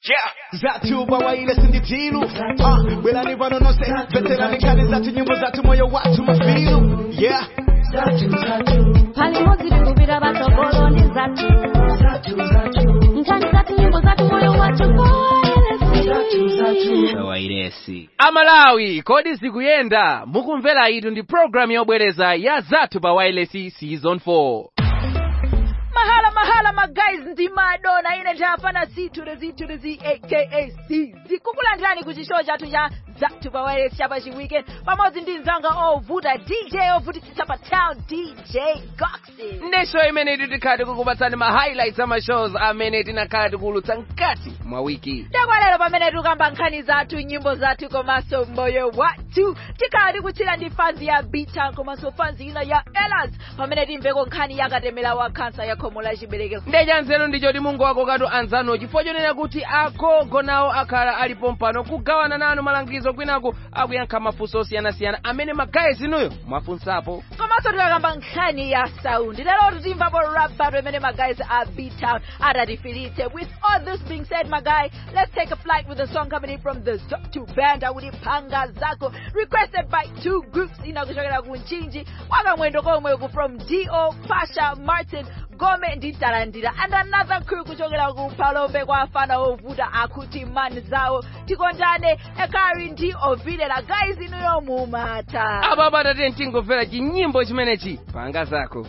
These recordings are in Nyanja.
Yeah. Zatu bawaile sinditilu uh, Belani vano no se Veterani kani zatu nyimbo zatu moyo watu mafilu Yeah pali modzi tikupita patsogoloni zathu nkhani zathu nyimbo zathu moyo wathu wairesi amalawi kodi zikuyenda mukumvera itu ndi programu yobwereza ya zathu pa wireless season 4 mahala mahala magayizi ndi madona ine ndapana zithulezi thulezi aka cz kukulandirani ku chishow chathu cha zathu pa wireless chapa chiweekend pamodzi ndi mzanga ovuta dj ovutitsitsa pa town dj goxi ndesho imene tikhale kukupatsani ma highlights ama shows amene tinakhala tikuulutsa mkati mwa wiki takwalero pamene tikukamba nkhani zathu nyimbo zathu komanso moyo wathu tikhala tikuchira ndi fanzi ya bita komanso fanzi ina ya elas pamene timveko nkhani yakatemera wa kansa ya khomo la chiberekero ndecha nzeru ndicho ti mungu wako katu anzanu chifukwa chonena kuti agogo nawo akhala alipo mpano kugawana nanu malangizo kwinaku akuyankha mafunso osiyanasiyana amene magayizi inuyo mwafunsapo komanso tikakamba nkhani ya saundi lero titimvapo rap battle imene magayizi a b-town atatifilitse with all this being said my guy let's take a flight with a song coming in from the two band akuti phanga zako requested by two groups ina kuchokera ku nchinji wakamwendo komwe ku from do pasha martin gome ndi talandira and another crew kuchokera ku palombe kwa afana ovuta akuti mani zawo tikondane ekari ndi ovilera guys inuyo mumata apa patate tingomvera chinyimbo chimenechi phanga zako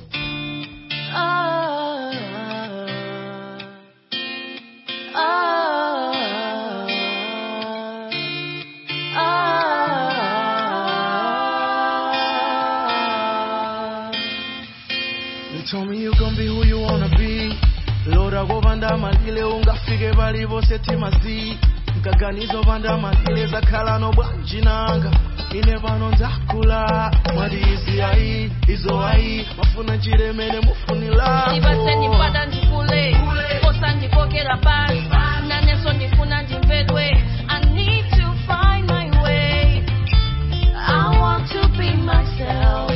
You told me you gon' be who you wanna be lora govanda malile ungafike palipo setimazi mkaganizo panda malile zakhala nobwanjinanga ine pano ndakula mwati izi ayi izo ayi mafuna chiremene mufunila ndipatse ndipata ndikule kosa ndikokera pasi naneso ndifuna ndimvedwe i need to find my way i want to be myself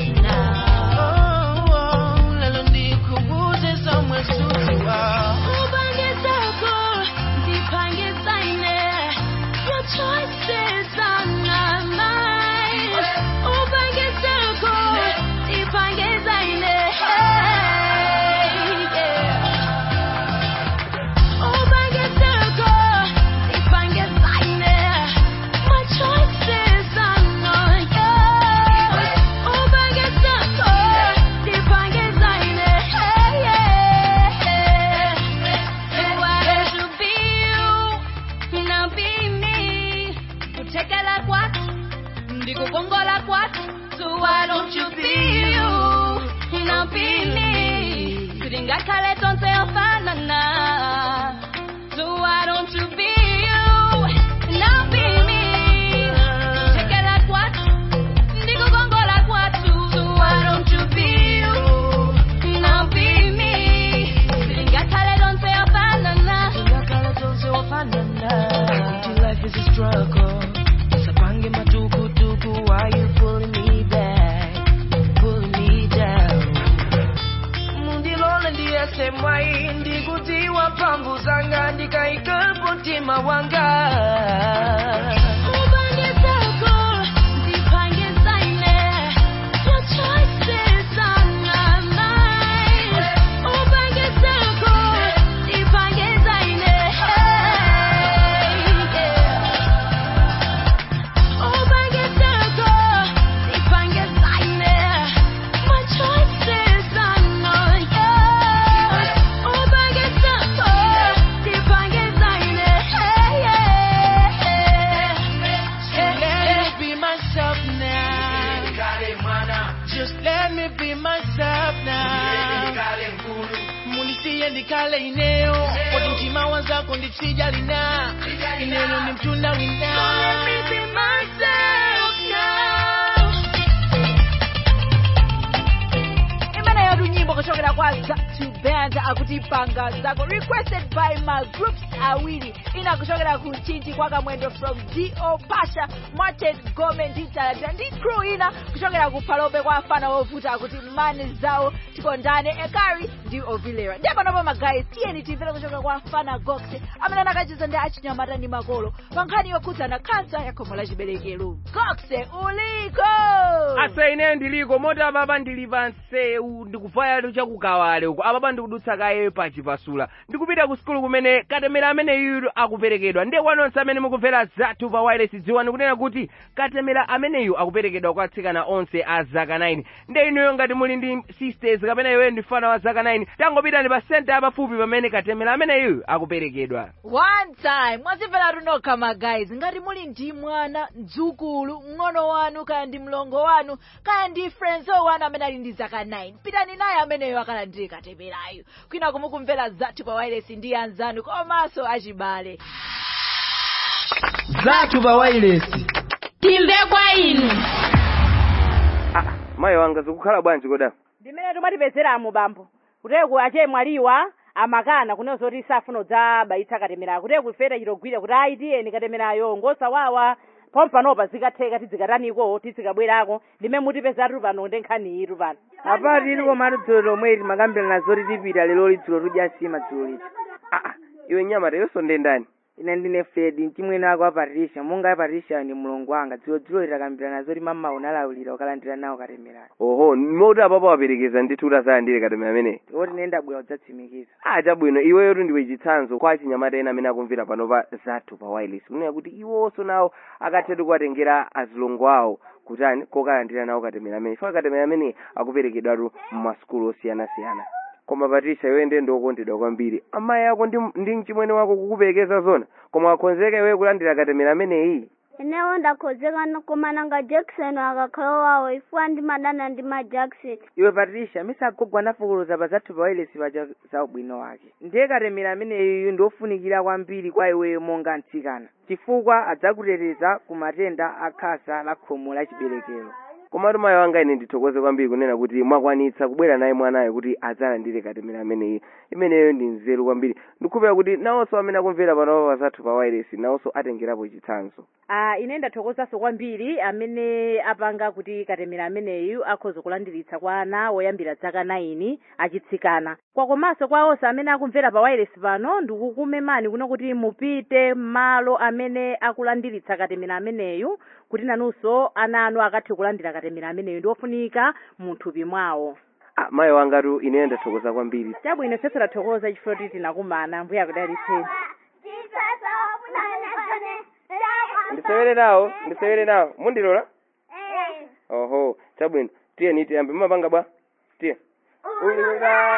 now lelo ndikubuze somwe sutiwa ubangizako ndiphangisaine your choices are not mine ubangizako ndiphangisaine hey, yeah. ubangizako ndiphangisaine my choices are not yours ubangizako ndiphangisaine hey, yeah. So why don't you be you, now be me. Kutekela kwatu, ndikukongola kwatu. So why don't you be you, now be me. Kulingakhale tonse ofanana. So why don't you be you, now be me. Kutekela kwatu, ndikukongola kwatu. So why don't you be you, now be me. Kulingakhale tonse ofanana. Empty life is a struggle. Sabange matukutuku, why you pulling me back, pulling me down? Mundilole ndiyese mwai, ndikutiwa pambu zanga, ndikaikapo mtima wanga. Ubangizako, ndiphangisaine. Your choices are not mine. Ubangizako, ndiphangisaine. Hey, yeah. Ubangizako, ndiphangisaine. My choices are not yours. Ubangizako, ndiphangisaine. Hey, yeah. Let me be myself now. Just let me be myself now. Munisiye ndikale ineo Kodi mtima wanzako nditsijali-na Ineno ndi mtunda wina Let me be myself now. imene yatu nyimbo kuchokera kwa zatu band akuti panga zako requested by my groups awiri ina kuchokera ku chinji kwa kamwendo from do pasha martin gome ndi talata ndi crew ina kuchokera ku palobe kwa afana wovuta akuti mani zawo tikondane ekari ndi ovilera ndiye panopo magayi tiyeni timvere kuchokera kwa afana gox amene anakacheza ndi achinyamata ndi makolo pa nkhani yokhudzana kansa ya khomo la chiberekero gox uliko asa ineyo ndiliko moti apapa ndili pa nseu ndikuvaya chakukawale uko apapa ndikudutsa kaye pachipasula ndikupita ku sukulu kumene katemera amene yuyu akuperekedwa ndiye kwanonse amene mukumvera zathu pa wireless dziwani kunena kuti katemera ameneyu akuperekedwa kwa atsikana onse a zaka 9 ndiye inuyo ngati muli ndi sisters kapena iweyo ndi fana wa zaka 9 tangopitani pa senta yapafupi pamene katemera ameneyu akuperekedwa one time mwazimvera runokha magayizi ngati muli ndi mwana mdzukulu mng'ono wanu kaya ndi mlongo wanu kaya ndi frenzo wanu amene ali ndi zaka 9 pitani naye ameneyo akalandire katemerayo kwina kumukumvera zathu pa wireless ndi anzanu komanso achibale zathu pa wireless timve kwa inu ah, mayi wanga zikukhala bwanji koda ndimene timatipezeramo bambo kuteku ache mwaliwa amakana kunena zoti safuna udzabayitsa katemerayo kuteku ifeta chitogwira kuti ayi tiyeni katemerayo ngosawawa pompanopa zikatheka tizikataniko tizikabwerako ndimene mutipezatu pano ndi nkhani itu pano apati ili komatu dzulo lomwe timakambirana zoti tipita lero lidzulo tudya nsima dzulo liti ah, ah, iwe nyamata yonso ndendani ine ndine fredi mchimwene ako a patricia monga a patricia ndi mulongo wanga dzulo dzulo litakambirana zoti mama unalawulira ukalandira nawo katemerayo oho moti apapa waperekeza ndithu utasalandire katemera ameneyi oti nene ndabwera udzatsimikiza ah chabwino iweyotu ndiwe chitsanzo kwa achinyamata ena amene akumvera panopa zathu pa wireless kunena kuti iwonso nawo akathetu kuwatengera azilongo awo kutani kokalandira nawo katemera amene chifukwa katemera amene akuperekedwatu mmasukulu osiyanasiyana koma patricia iwe ndiye ndiwokondedwa kwambiri amayi ako ndi, ndi mchimwene wako kukuperekeza zona koma akhonzeka iwe kulandira katemera ameneyi inewo ndakhozeka koma nanga jackson akakhala wawo ifuwa ndimadana ndi ma jackson iwe patricia misagogwa anafukuloza pa zathu pa wireless paja za ubwino wake ndiye katemera ameneyu ndiofunikira kwambiri kwa iweyo monga mtsikana chifukwa adzakuteteza ku matenda akhasa la khomo la chiberekero komatu mayi wanga ine ndithokoze kwambiri kunena kuti mwakwanitsa kubwera naye mwanayo kuti adzalandire katemera ameneyi imeneyo ndi nzeru kwambiri ndikuphera kuti nawonso amene akumvera panopa zathu pa wireless nawonso atengerapo chitsanzo ah ine ndathokozanso kwambiri amene apanga kuti katemera ameneyu akhoza kulandiritsa kwa ana woyambira dzaka 9 achitsikana kwakomanso kwa onse amene akumvera pa wireless pano ndikukumemani kuno kuti mupite malo amene akulandiritsa katemera ameneyu kuti nanunso ana anu akathe kulandira katemera ameneyu ndiofunika mu thupi mwawo ah, mayi wangatu ineyo ndathokoza kwambiri chabwino senso tathokoza chifukwa kuti tinakumana mbuya akudalitseni ndisewere nawo ndisewere nawo mundilola oho chabwino tiye niti ambe mumapanga bwa tiye ulula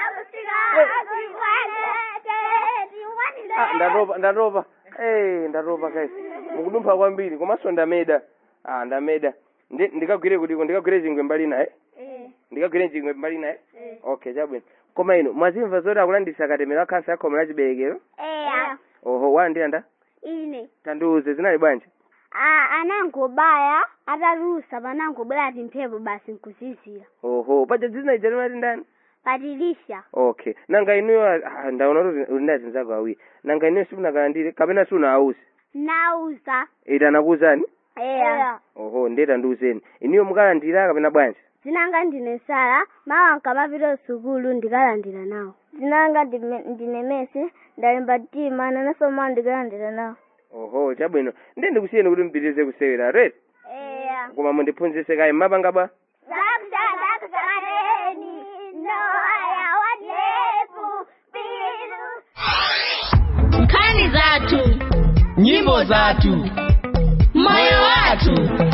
ah, ndatopa ndatopa eh ndatopa kaisi mukudumpha kwambiri komanso ndameda ah ndameda Ndi- ndikagwire kutiko ndikagwire chingwe mbali naye ndikagwire chingwe mbali naye okay chabwino koma ino mwazimva zoti akulandisa katemera wa khansa ya khomo la chiberekero eya oho walandira nda ine tandiuze zinali bwanji a anangobaya atalusa panangobwera timphepo basi nkuzizira oho paja dzina ija limati ndani patilisha okay nanga inuyo ah, ndaona kuti uli ndi azinzako awiri nanga inuyo simunakalandire kapena siunawuze nauza ita anakuwuzani eya oho ndeta ndiwuzeni inuyo mukalandira kapena bwanji zinanga ndine sara mawa nkamapita sukulu ndikalandira nawo zinanga ndime- ndine mesi ndalemba tima nanso mawa ndikalandira nawo oho chabwino ndiye ndikusiyeni kuti mpitirize kusewera red eya koma mundiphunzitse kayi mmapanga bwa zakushadakusaneni noaya wanefu pilu nkhani zathu nyimbo zathu moyo wathu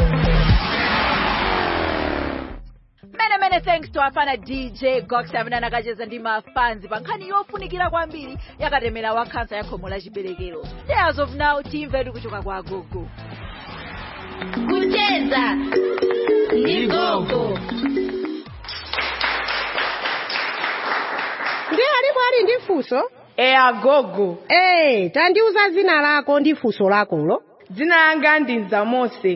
mene mene thanks to afana dj gox amene anakacheza ndi mafanzi pa nkhani yofunikira kwambiri yakatemera wa khansa ya khomo la chiberekero as of now timve kuchoka kwa agogo kucheza ndi gogo ndi alipo ali ndi funso eya gogo ee tandiuza dzina lako ndi funso lakolo dzina langa ndi nzamose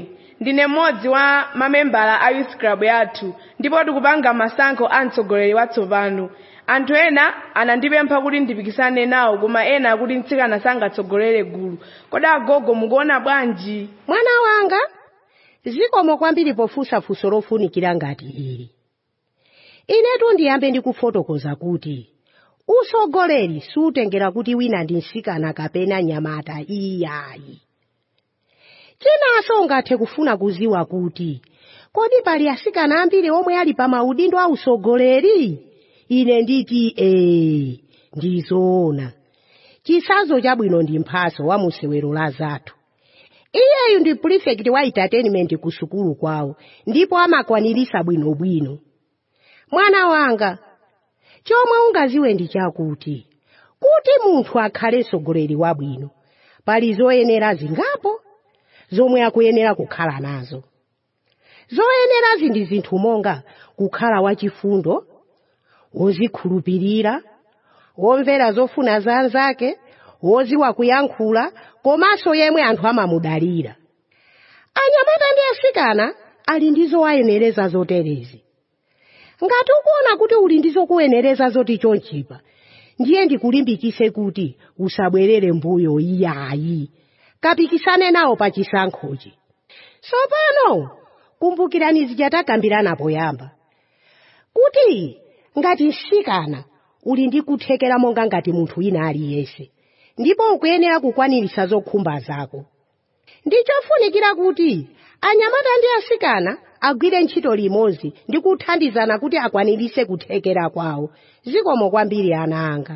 ndine mmodzi wa mamembala a youth club yathu ndipo tikupanga masankho a mtsogoleri watsopano anthu ena anandipempha kuti ndipikisane nawo koma ena akuti mtsikana sangatsogolere gulu kodi agogo mukuona bwanji mwana wanga zikomo kwambiri pofunsa funso lofunikira ngati ili inetu ndiyambe ndikufotokoza kuti usogoleri sutengera kuti wina ndi msikana kapena nyamata iyayi chinanso ungathe kufuna kuziwa kuti kodi pali asikana ambiri omwe ali pa maudindo a usogoleri ine nditi ee ndizoona chisazo chabwino ndi mphaso wa musewero la zathu iyeyu ndi prefect wa entertainment ku sukulu kwawo ndipo amakwanirisa bwinobwino mwana wanga chomwe ungaziwe ndi chakuti kuti munthu akhale mtsogoleri wabwino pali zoyenera zingapo zomwe akuyenera kukhala nazo zoyenerazi ndi zinthu monga kukhala wachifundo wozikhulupirira womvera zofuna za anzake woziwa kuyankhula komanso yemwe anthu amamudalira anyamata ndi asikana ali ndi zowayenereza zoterezi ngati ukuona kuti uli ndi zokuyenereza zoti chonchipa ndiye ndikulimbikise kuti usabwerere mbuyo iyayi kapikisane nawo pa chisankhochi tsopano kumbukirani zija takambirana poyamba kuti ngati msikana uli ndi kuthekera monga ngati munthu wina aliyense ndipo ukuyenera kukwanirisa zokhumba zako ndi chofunikira kuti anyamata ndi asikana agwire ntchito limodzi ndi kuthandizana kuti akwanirise kuthekera kwawo zikomo kwambiri ana anga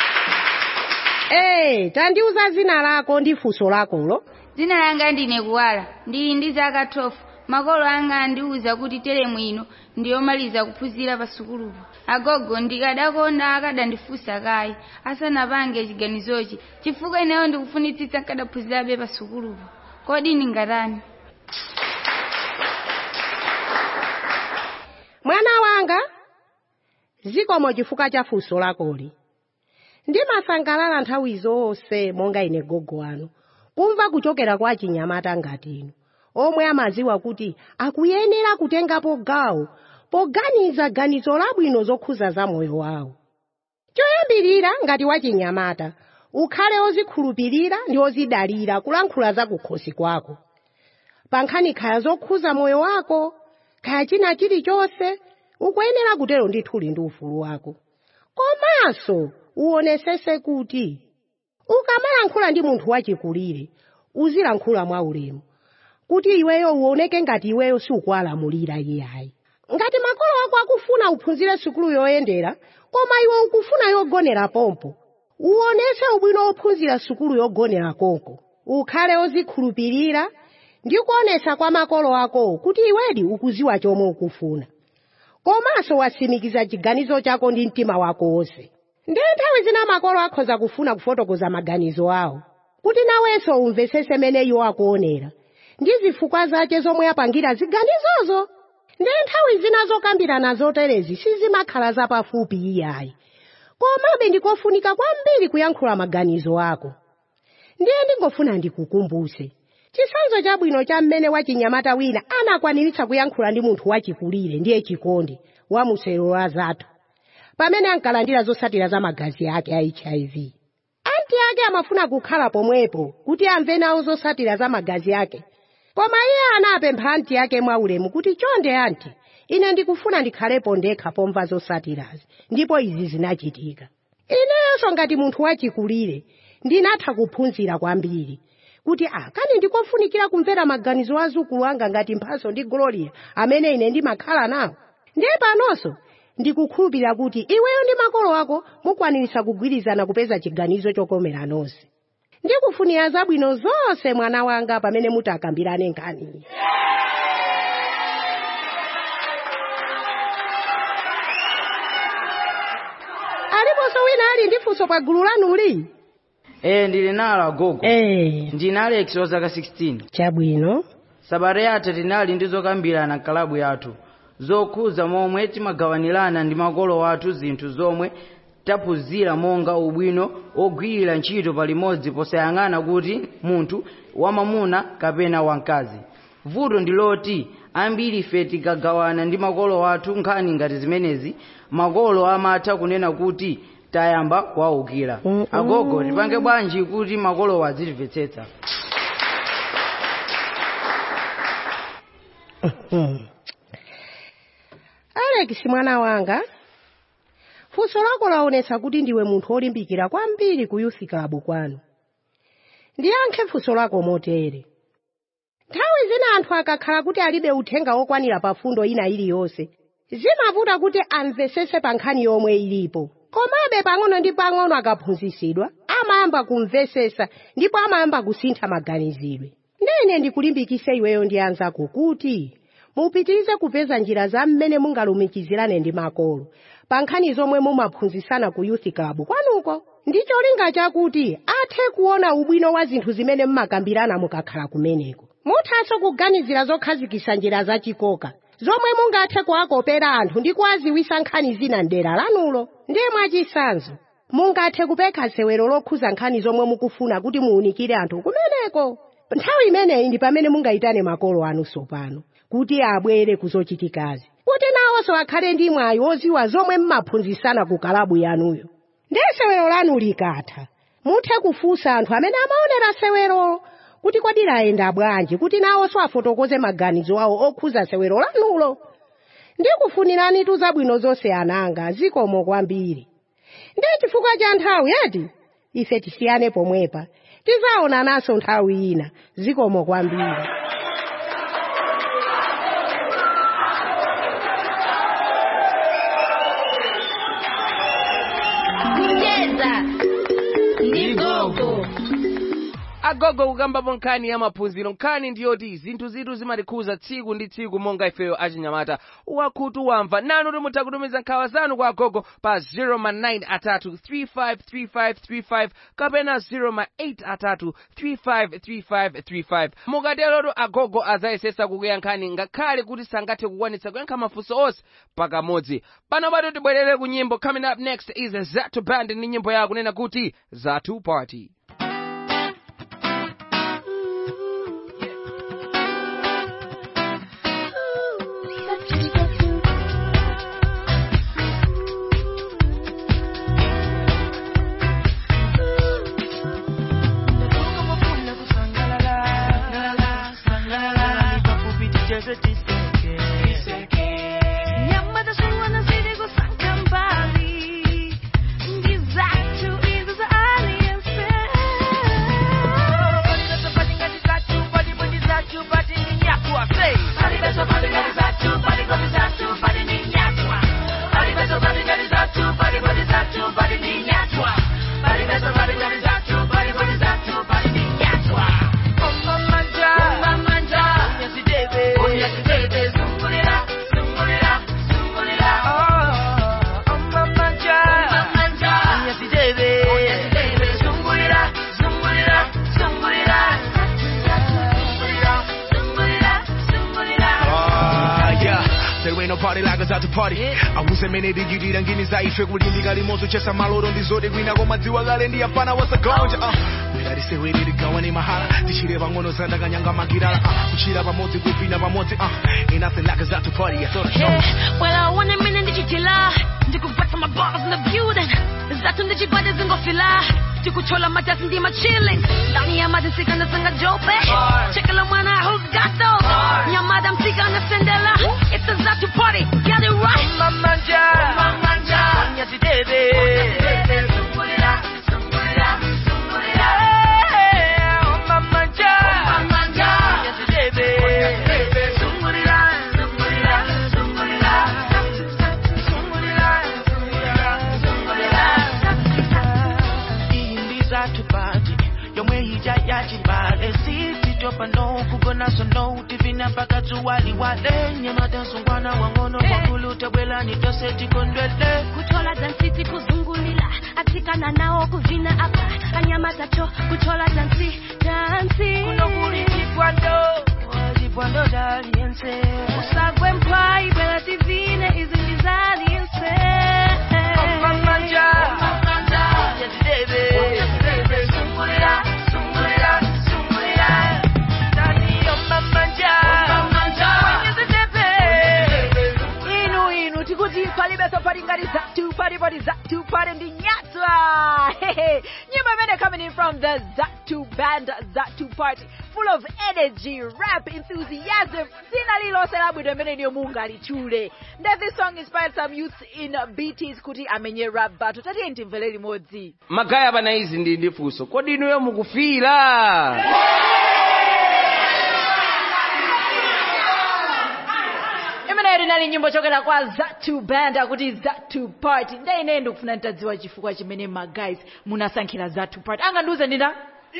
ee tandiuza zina lako ndi funso lakolo dzina langa ndine kuwala ndili ndi zaka 12 makolo anga andiwuza kuti teremu ino ndiyomaliza kuphunzira pa sukulupo agogo ndikadakonda akadandifunsa kayi asanapange chiganizochi chifukwa ineyo ndikufunitsitsa nkadaphunzirabe pa sukulupo kodi ndingatani mwana wanga zikomo chifukwa cha funso lakoli ndimasangalala nthawi zonse monga ine gogo wanu kumva kuchokera kwa chinyamata ngati inu omwe amaziwa kuti akuyenera kutengapo gawo poganiza ganizo labwino zokhuza za moyo wawo choyambirira ngati wachinyamata ukhale ozikhulupirira ndi ozidalira kulankhula za kukhosi kwako pa nkhani khaya zokhuza moyo wako khaya china chilichonse ukuyenera kutero ndithu uli ndi ufulu wako komanso uonesese kuti ukamalankhula ndi munthu wachikulire uzilankhula mwaulemu kuti iweyo uoneke ngati iweyo siukuwalamulira iyayi ngati makolo ako akufuna uphunzire sukulu yoyendera koma iwe ukufuna yogonera pompo uonese ubwino wophunzira sukulu yogonera konko ukhale ozikhulupirira ndi kuonesa kwa makolo akowo kuti iwedi ukuziwa chomwe ukufuna komanso wasimikiza chiganizo chako ndi mtima wako wonse ndi nthawi zina makolo akhoza kufuna kufotokoza maganizo awo kuti nawenso umvesese mene iwo akuonera ndi zifukwa zace zomwe apangira ziganizozo ndi nthawi zina zokambirana zoterezi sizimakhala zapafupi iyayi komabe ndikofunika kwambiri kuyankhula maganizo ako ndiye ndingofuna ndikukumbuse chisanzo chabwino cha mmene wachinyamata wina anakwaniritsa kuyankhula ndi munthu wachikulire ndiye chikondi wa musero wa zathu pamene ankalandira zotsatira za magazi ake a hiv anti ake amafuna kukhala pomwepo kuti amve nawo zotsatira za magazi ake koma iye anapempha anti ake mwaulemu kuti chonde anti ine ndikufuna ndikhalepo ndekha pomva zotsatirazi ndipo izi zinachitika inenso ngati munthu wachikulire ndinatha kuphunzira kwambiri kuti ah kani ndikofunikira kumvera maganizo a azukulu anga ngati mphaso ndi gloria amene ine ndimakhala nawo ndiye panonso ndikukhulupirira kuti iweyo ndi makolo ako mukwanirisa kugwirizana kupeza chiganizo chokomera nonse ndikufunira zabwino zonse mwana wanga pamene mutakambirane nkhaniyi aliponso wina ali ndi funso pa gulu lanuli ee ndili nalo agogo ee ndine alex wa zaka 16 chabwino sabata yatha tinali ndi zokambirana nkalabu yathu zokhuza momwe timagawanirana ndi makolo athu zinthu zomwe taphunzira monga ubwino ogwirira ntchito palimodzi posayang'ana kuti munthu wamamuna kapena wamkazi vuto ndi loti ambiri ife tikagawana ndi makolo athu nkhani ngati zimenezi makolo amatha kunena kuti tayamba kuwawukira agogo tipange bwanji kuti makolowo azitimvetsetsa alex mwana wanga funso lako laonetsa kuti ndiwe munthu olimbikira kwambiri ku youth club kwanu ndiyankhe funso lako motere nthawi zina anthu akakhala kuti alibe uthenga wokwanira pa fundo ina iliyonse zimavuta kuti amvesese pa nkhani yomwe ilipo komabe pang'ono ndi pang'ono akaphunzitsidwa amayamba kumvesesa ndipo amayamba kusintha maganizidwe ndene ndikulimbikise iweyo ndi anzako kuti mupitirize kupeza njira za mmene mungalumikizirane ndi makolo pa nkhani zomwe mumaphunzitsana ku youth club kwanuko ndi cholinga chakuti athe kuona ubwino wa zinthu zimene mmakambirana mukakhala kumeneko muthanso kuganizira zokhazikitsa njira zachikoka zomwe mungathe kuwakopera anthu ndi kuwaziwitsa nkhani zina mdera lanulo ndiye mwachitsanzo mungathe kupeka sewero lokhuza nkhani zomwe mukufuna kuti muwunikire anthu kumeneko nthawi imeneyi ndi pamene mungayitane makolo anunso pano kuti abwere kuzochitikazi kuti nawonso akhale ndi mwayi woziwa zomwe mmaphunzitsana ku kalabu yanuyo ndiye sewero lanu likatha muthe kufunsa anthu amene amaonera sewero kuti kodi layenda bwanji kuti nawonso afotokoze maganizo awo okhuza sewero lanulo ndikufuniranitu zabwino zonse ananga zikomo kwambiri ndiye chifukwa cha nthawi yeti ife tisiyane pomwepa tizaonananso nthawi ina zikomo kwambiri kucheza ndi gogo agogo kukambapo nkhani ya maphunziro nkhani ndiyoti zinthu zitu zimatikhuza tsiku ndi tsiku monga ifeyo achinyamata wakhutu wamva nanu timutha kutumiza nkhawa zanu kwa agogo pa 09 atatu 353535 kapena 08 atatu 353535 mukaterotu agogo azayesesa kukuya nkhani ngakhale kuti sangathe kukwanitsa kuyankha mafunso onse pakamodzi pano pato tibwerere ku nyimbo coming up next is zatu band ndi nyimbo yawo kunena kuti zatu party Ah, yeah. There ain't no party like us out to party awusemenedigiririra ngini zaife kulimbika limodzi chesa maloro ndizoti kwina koma dziwa kale ndi afana wasagonja uh. ngatisewerere gawa ni mahala tichire pang'ono zandakanyanga magirala uh. kuchira pamodzi kupina pamodzi uh. ain't nothing like us out to party I thought I showed Yeah, well, I want a minute ndichitila ndikubata maballs in the building zatu ndichibade zingofila tikuchola matasi ndi machilling ndani ya madi sikanasanga jope chekela mwana who's got those nyamada msika na sendela it's a zatu party get it right mamanja mamanja nyazidebe sungulira sungulira sungulira mamanja mamanja nyazidebe sungulira sungulira sungulira iyi ndizatupati yomwe ija yachibale sititopa no kugona sono tivina mpaka tuwaliwale nyamata sungwana wang'ono mwakulu tabwelani tose tikondwele kuchola dansi kuzungulila atikana nawo kuvina apa anyamatacho kuchola dansi dansi kuno kuli chipwando chipwando daliense usagwe mpwai bwela tivine izi ndizaliense Mamanja, mamanja, yazidebe, sungulira, sungulira, sungulira. Ndani yo mamanja, nyimbo imene coming in from the zatu band zatu party full of energy rap enthusiasm dzina lilonse labwino imene niyo mungalitchule nde this song inspired some youths in bts kuti amenye rap battle tatiye timvere limodzi magaya pana izi ndi ndifunso kodi inuyo mukufira imeneyo linali nyimbo chokera kwa zatu band akuti zatu party nde ineyi ndikufuna nditadziwa chifukwa chimene magays munasankhira zatu party angandiuze ndina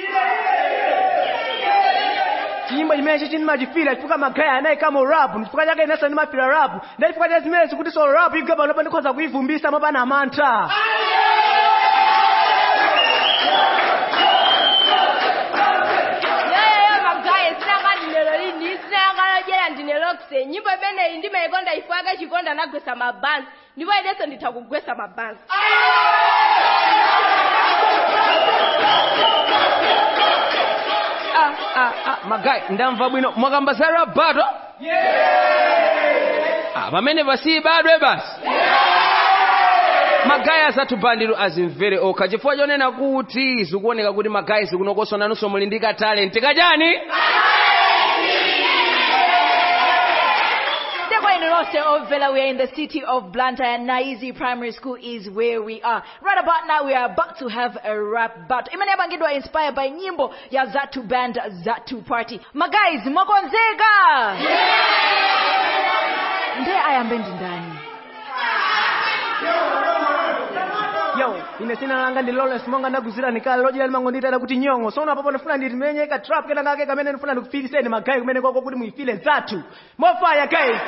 chiyimbo chimene chindimachifira chifukwa magaya anayi kama rap chifukwa chake inenso ndimafira rap ndi chifukwa cha zimene zikuti so rap igwe panopa ndikhoza kuyivumbisa mopana mantha yoyoyo magaye sinanga ndinelo lini sinangalojera ndinelokse nyimbo imeneyi ndimayikonda ifake chikonda nagwesa mabanzi ndipo inenso nditha kugwesa mabanzi ah, ah, ah, magaya ndamva bwino mwakamba za rap battle ah, pamene pasiyi badwe basi magaya asathu bandiru azimvere okha chifukwa chonena kuti zikuoneka kuti magaya zikunokoswa nanunso muli ndi katalenti kachani Ndekwa inu lonse omvera we are in the city of Blantyre and Naizi Primary School is where we are. Right about now we are about to have a rap battle. Imene yapangidwa inspired by nyimbo ya Zatu Band Zatu Party. Magays, mwakonzeka? Nde ayambe ndi ndani? yo ine sina langa ndi lawrence monga ndaguzira nikale lojera limango nditata kuti nyongo so unapapo ndifuna nditimenye ka trap kena kake kamene ndifuna ndikufiriseni magayi kumene kwako kuti muyifile zathu mofaya guys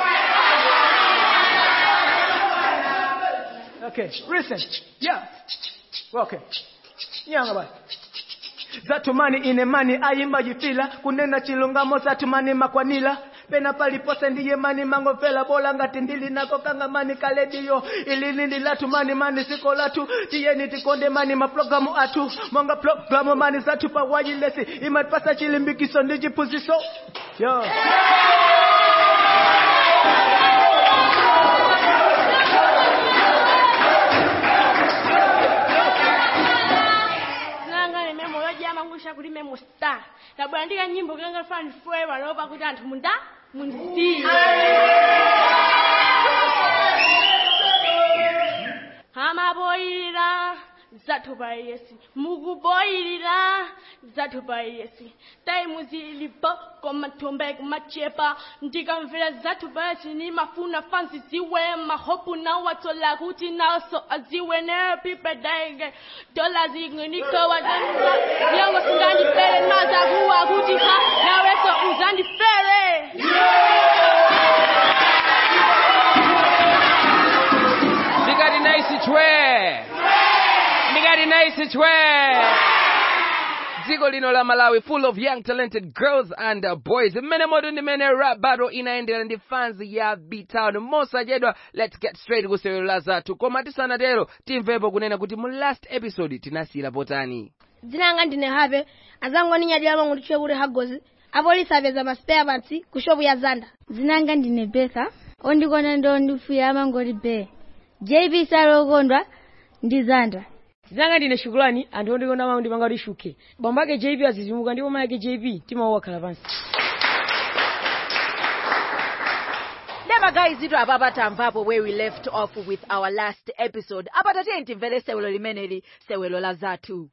okay listen yeah okay nyanga basi zatumani ine mani ayimba jifila kunena chilungamo zatumani makwanila pena palipose ndiye mani mangofela bola ngati ndili nako kanga mani kalediyo ilini ndilatumani mani siko latu tiyeni tikonde mani maprogramu atu monga programu mani zatu pawajilesi imatipasa chilimbikiso ndi chiphunziso yo sinanga ine memo yojama ngusha kuti memo star labwera ndika nyimbo kenga fana ndifoye panopa kuti anthu munda mundiziye amaboyilira zathupa yesi mukuboyilira zathupa yesi taimu zilipo komathombe kumachepa ndikamvera zathupa yesi nimafuna fansi ziwe mahopu nawatsola kuti naso aziwe nepipedege dola zinginikowa nyongo singandifere mazakuwa kuti ha naweso uzandifere ndikati naisi chwe ndikati naisi chwe dziko lino la malawi full of young talented girls and uh, boys mmene moto ndimene rap battle inaendera ndi fans ya btown mosachedwa let's get straight kusewero la zathu koma tisanatero timvepo kunena kuti mu last episode tinasiyira potani dzinanga ndine habe azangu aninyadira mangu ndichwe kuti hagozi apolisi apeza maspare parts ku shopu ya zanda dzinanga ndine betha ondikona ndo ndifuya amangoti be jp salokondwa ndi zanda dzinanga ndine shukulani anthu ondikona mangu ndipanga kuti shuke bambo ake jp azizimuka ndipo mai ake jp timawo wakhala pansi Never guys itu apa tamvapo where we left off with our last episode. Apa tatiye timvere sewelo limeneli sewelo la zathu.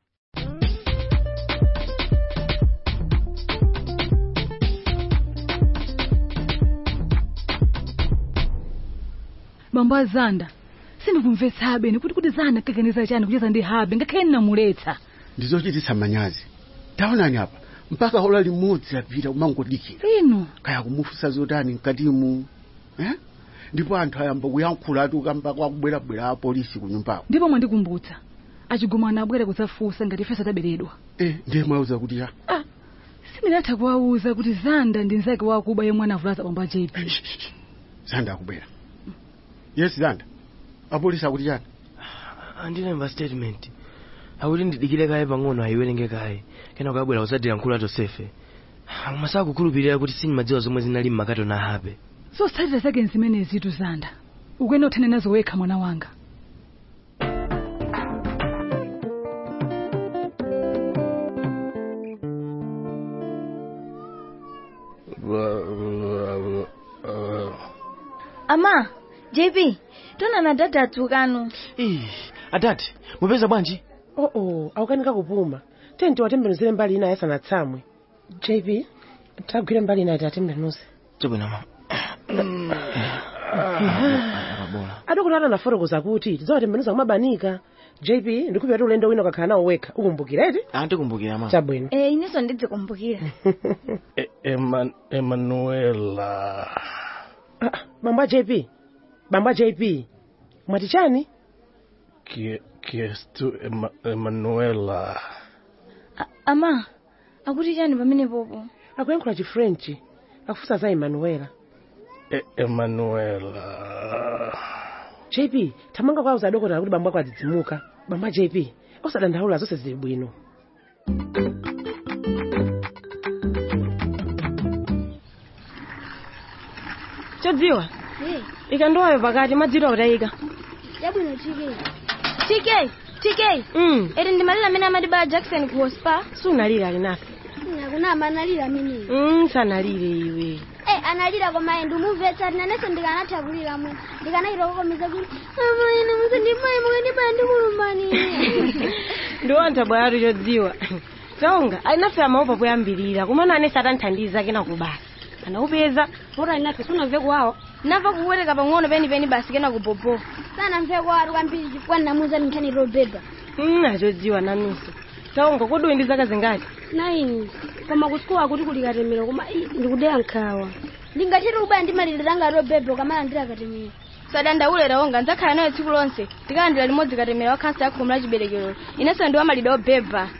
bambo azanda sindikumvetsa habe nikuti kuti zanda kaganiza chani kucheza ndi habe ngakhale ndinamuletsa ndizochititsa manyazi taonani apa mpaka hola limodzi apita kumangodikira ino kaya kumufunsa zotani mkatimu eh? ndipo anthu ayamba kuyankhula ati ukamba kwakubwerabwera apolisi ku nyumbako ndipo mwandikumbutsa achigumana abwera kudzafunsa ngati ife sataberedwa eh, ndiye mwauza kuti ya sindinatha kuwauza kuti zanda ndi nzake wakuba yemwe anavulaza bambo a jp zanda akubwera yes zanda apolisi akuti chani andilemba statement akuti ndidikire kaye pang'ono ayiwerenge kaye kena ukabwera kudzadira nkulu atosefe amasaku kukhulupirira kuti sindimadziwa zomwe zinali mmakatoni ahabe zotsatira zake nzimenezi tu zanda ukuyenda uthane nazo wekha mwana wanga ama jp tonana dada atsukano adati mupeza bwanji oh oh aukanika kupuma tenti watembenuzire mbali ina asanatsamwe jp tagwire mbali ina ati atembenuze chabwino mama adokota atanafotokoza kuti tidzawatembenuza kumabanika jp ndikupita ulendo wina ukakhala nawo wekha ukumbukira eti antikumbukira mama chabwino e inenso ndizikumbukira Eman emanuela bambo a jp bambo a jp mwati chani Kie- kiestu Ema- emanuela ama akuti chani pamene popo akuyankhula chifrenchi akufunsa za emanuela E- emanuela jp thamanga kwauza adokotala kuti bambo ako adzidzimuka bambo a jp osadandaula zonse zili bwino chodziwa ikandowayo pakati madziro akutayika yabwino chike tk tk mm. eri ndimalira amene amatibala jackson ku hospa sunalire ali nafe kunama analira ameneyo mm, sanalire iwe Eh, analira koma ende umumvetsa nanenso ndikanatha kulira mwe ndikanachita kukomiza kuti amaine musandimayi mukandibaya ndikulumbanire ndiwantha bwalatu chodziwa taonga ali nafe amaopa poyambirira kumana anese atanthandiza kena kubasa anaupeza ora ali nafe sunamve kuwawa namva kuwereka pang'ono penipeni basi kena kupopo sanamve kwatu kwambiri chifukwa ndamuza nthani robeba mm, achodziwa nanunso taonga kodi uli ndi zaka zingati naini koma kusikuwa akuti kuli katemero koma ii, ndikudeya nkhawa ndingathire kubaya ndimalire langa robeba ukamala ndira katemero sadandaule taonga ndzakhala nayo tsiku lonse tikalandira limodzi katemera wa khansa ya khomo la chiberekero inenso ndi wamalire obeba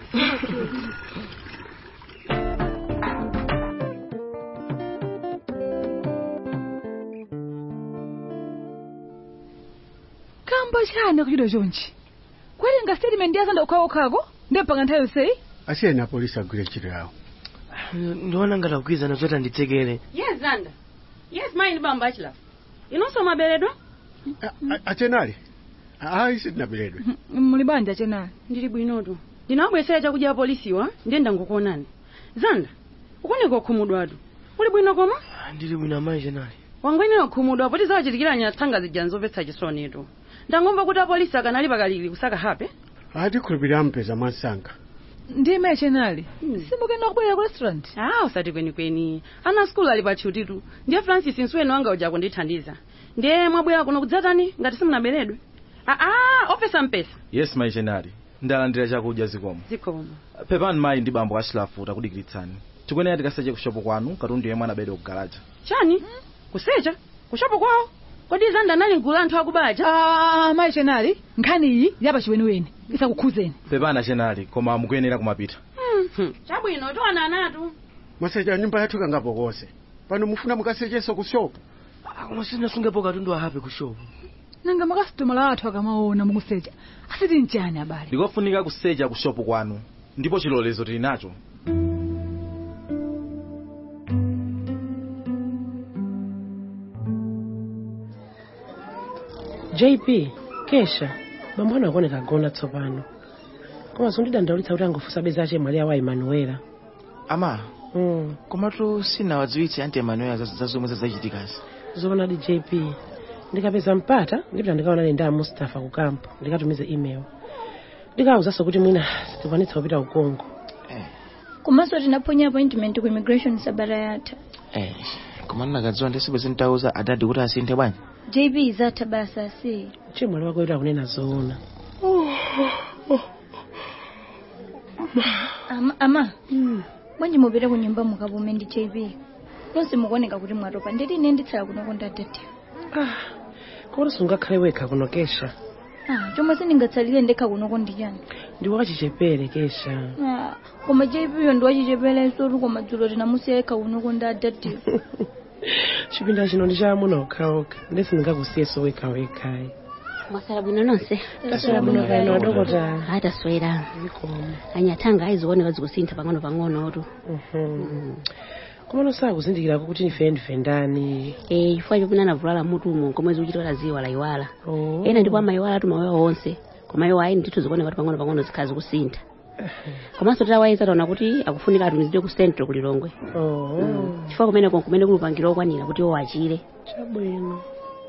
kamba chani akuchita chonchi kwatenga statement yazanda okhaokhako ndepanga nthawi yonseyi asiyeni apolisi agwire ntchito yawo ndiona ngati akugwizana zoti anditsekere yes zanda yes mayi ndi bambo achilafu inonso maberedwa achenali ayi sindinaberedwe muli banja chenali ndili bwinotu ndinawabwesera chakudya apolisiwa ndiye ndangokuonani zanda ukuoneka okhumudwatu uli bwino koma ndili bwino amayi chenali wangwenera okhumudwa poti zawachitikiranya tsanga zija nzomvetsa chisonitu ndangomva kuti apolisi akanali pakalili kusaka hape atikhulupirira mpeza mwansanga ndime chenali simukena kubwerera ku restaurant ah usati kwenikweni ana skulu ali patchutitu ndiye francis nswenu wanga uja kundithandiza ndiye mwabwera kuno kudzatani ngati simunaberedwe aa opesa mpesa yes mayi chenali ndalandira chakudya zikomo zikomo pepani mayi ndi bambo achilafu takudikiritsani tikuyenera tikaseche kushopo kwanu katundu yemwe anabedwa kugalaja chani kusecha kushopo kwawo kodi zanda nali mgulu anthu akubaja ah mayi chenali nkhani iyi yapa chiweniweni isakukhuzeni pepani chenali koma mukuyenera kumapita chabwino tiwana anatu mwasecha nyumba yathu kangapo konse pano mufuna mukasechenso ku shopu koma sinasungepo katundu ahape ku shopu nanga makasitomala athu akamaona mukusecha asiti nchani abale ndikofunika kusecha ku shopu kwanu ndipo chilolezo tili nacho jp kesha bambo ano akuoneka agona tsopano koma zondidandaulitsa kuti angofunsa beza ache mwali awo a emanuela ama mm. komatu sinawadziwitse anti emanuela za za zomwe zazachitikazi zoonadi jp ndikapeza mpata ndipita ndikaonane ndi a mustafa ku kampo ndikatumize email ndikawuzanso kuti mwina sitikwanitsa kupita ku congo komanso tinaponya appointment ku immigration sabata yatha eh koma ndinakadziwa ndisibwezi nditauza adadi kuti asinthe bwanji jp izatha basa asi chimwali wako kuti akunena zoona ama, ama. bwanji mupite ku nyumba mukapume ndi jp nonse mukuoneka kuti mwatopa nditi ine nditsala kunoko ndadati kodi sungakhale wekha kuno kesha ah, chomwe sindingatsalire ndekha kunoko ndiyani ndi wachichepere kesha ah, koma jp yo ndi wachicheperenso tu koma dzulo tinamusiya yekha kunoko ndadati chipinda chino ndi cha amuna okhaokha ndesindingakusiyeso wekha wekhayi mwasala bwino nonse Taswera bwino kaino adokota ataswera anyathanga ayiziwoneka zikusintha pang'ono pang'ono tu koma nosakuzindikirako kuti ife ndife ndani eh chifukwa chopina anavulala mutumo komwezi uchitola ziwa la iwala ena ndipo amayiwala tu mawewa onse koma iwo ayi ndithu zikuoneka kuti pang'ono pang'ono zikhala zikusintha komanso titawayeza taona kuti akufunika atumizidwe ku central kulilongwe oh chifukwa kumeneko kumene kulupangira okwanira kuti iwo achire chabwino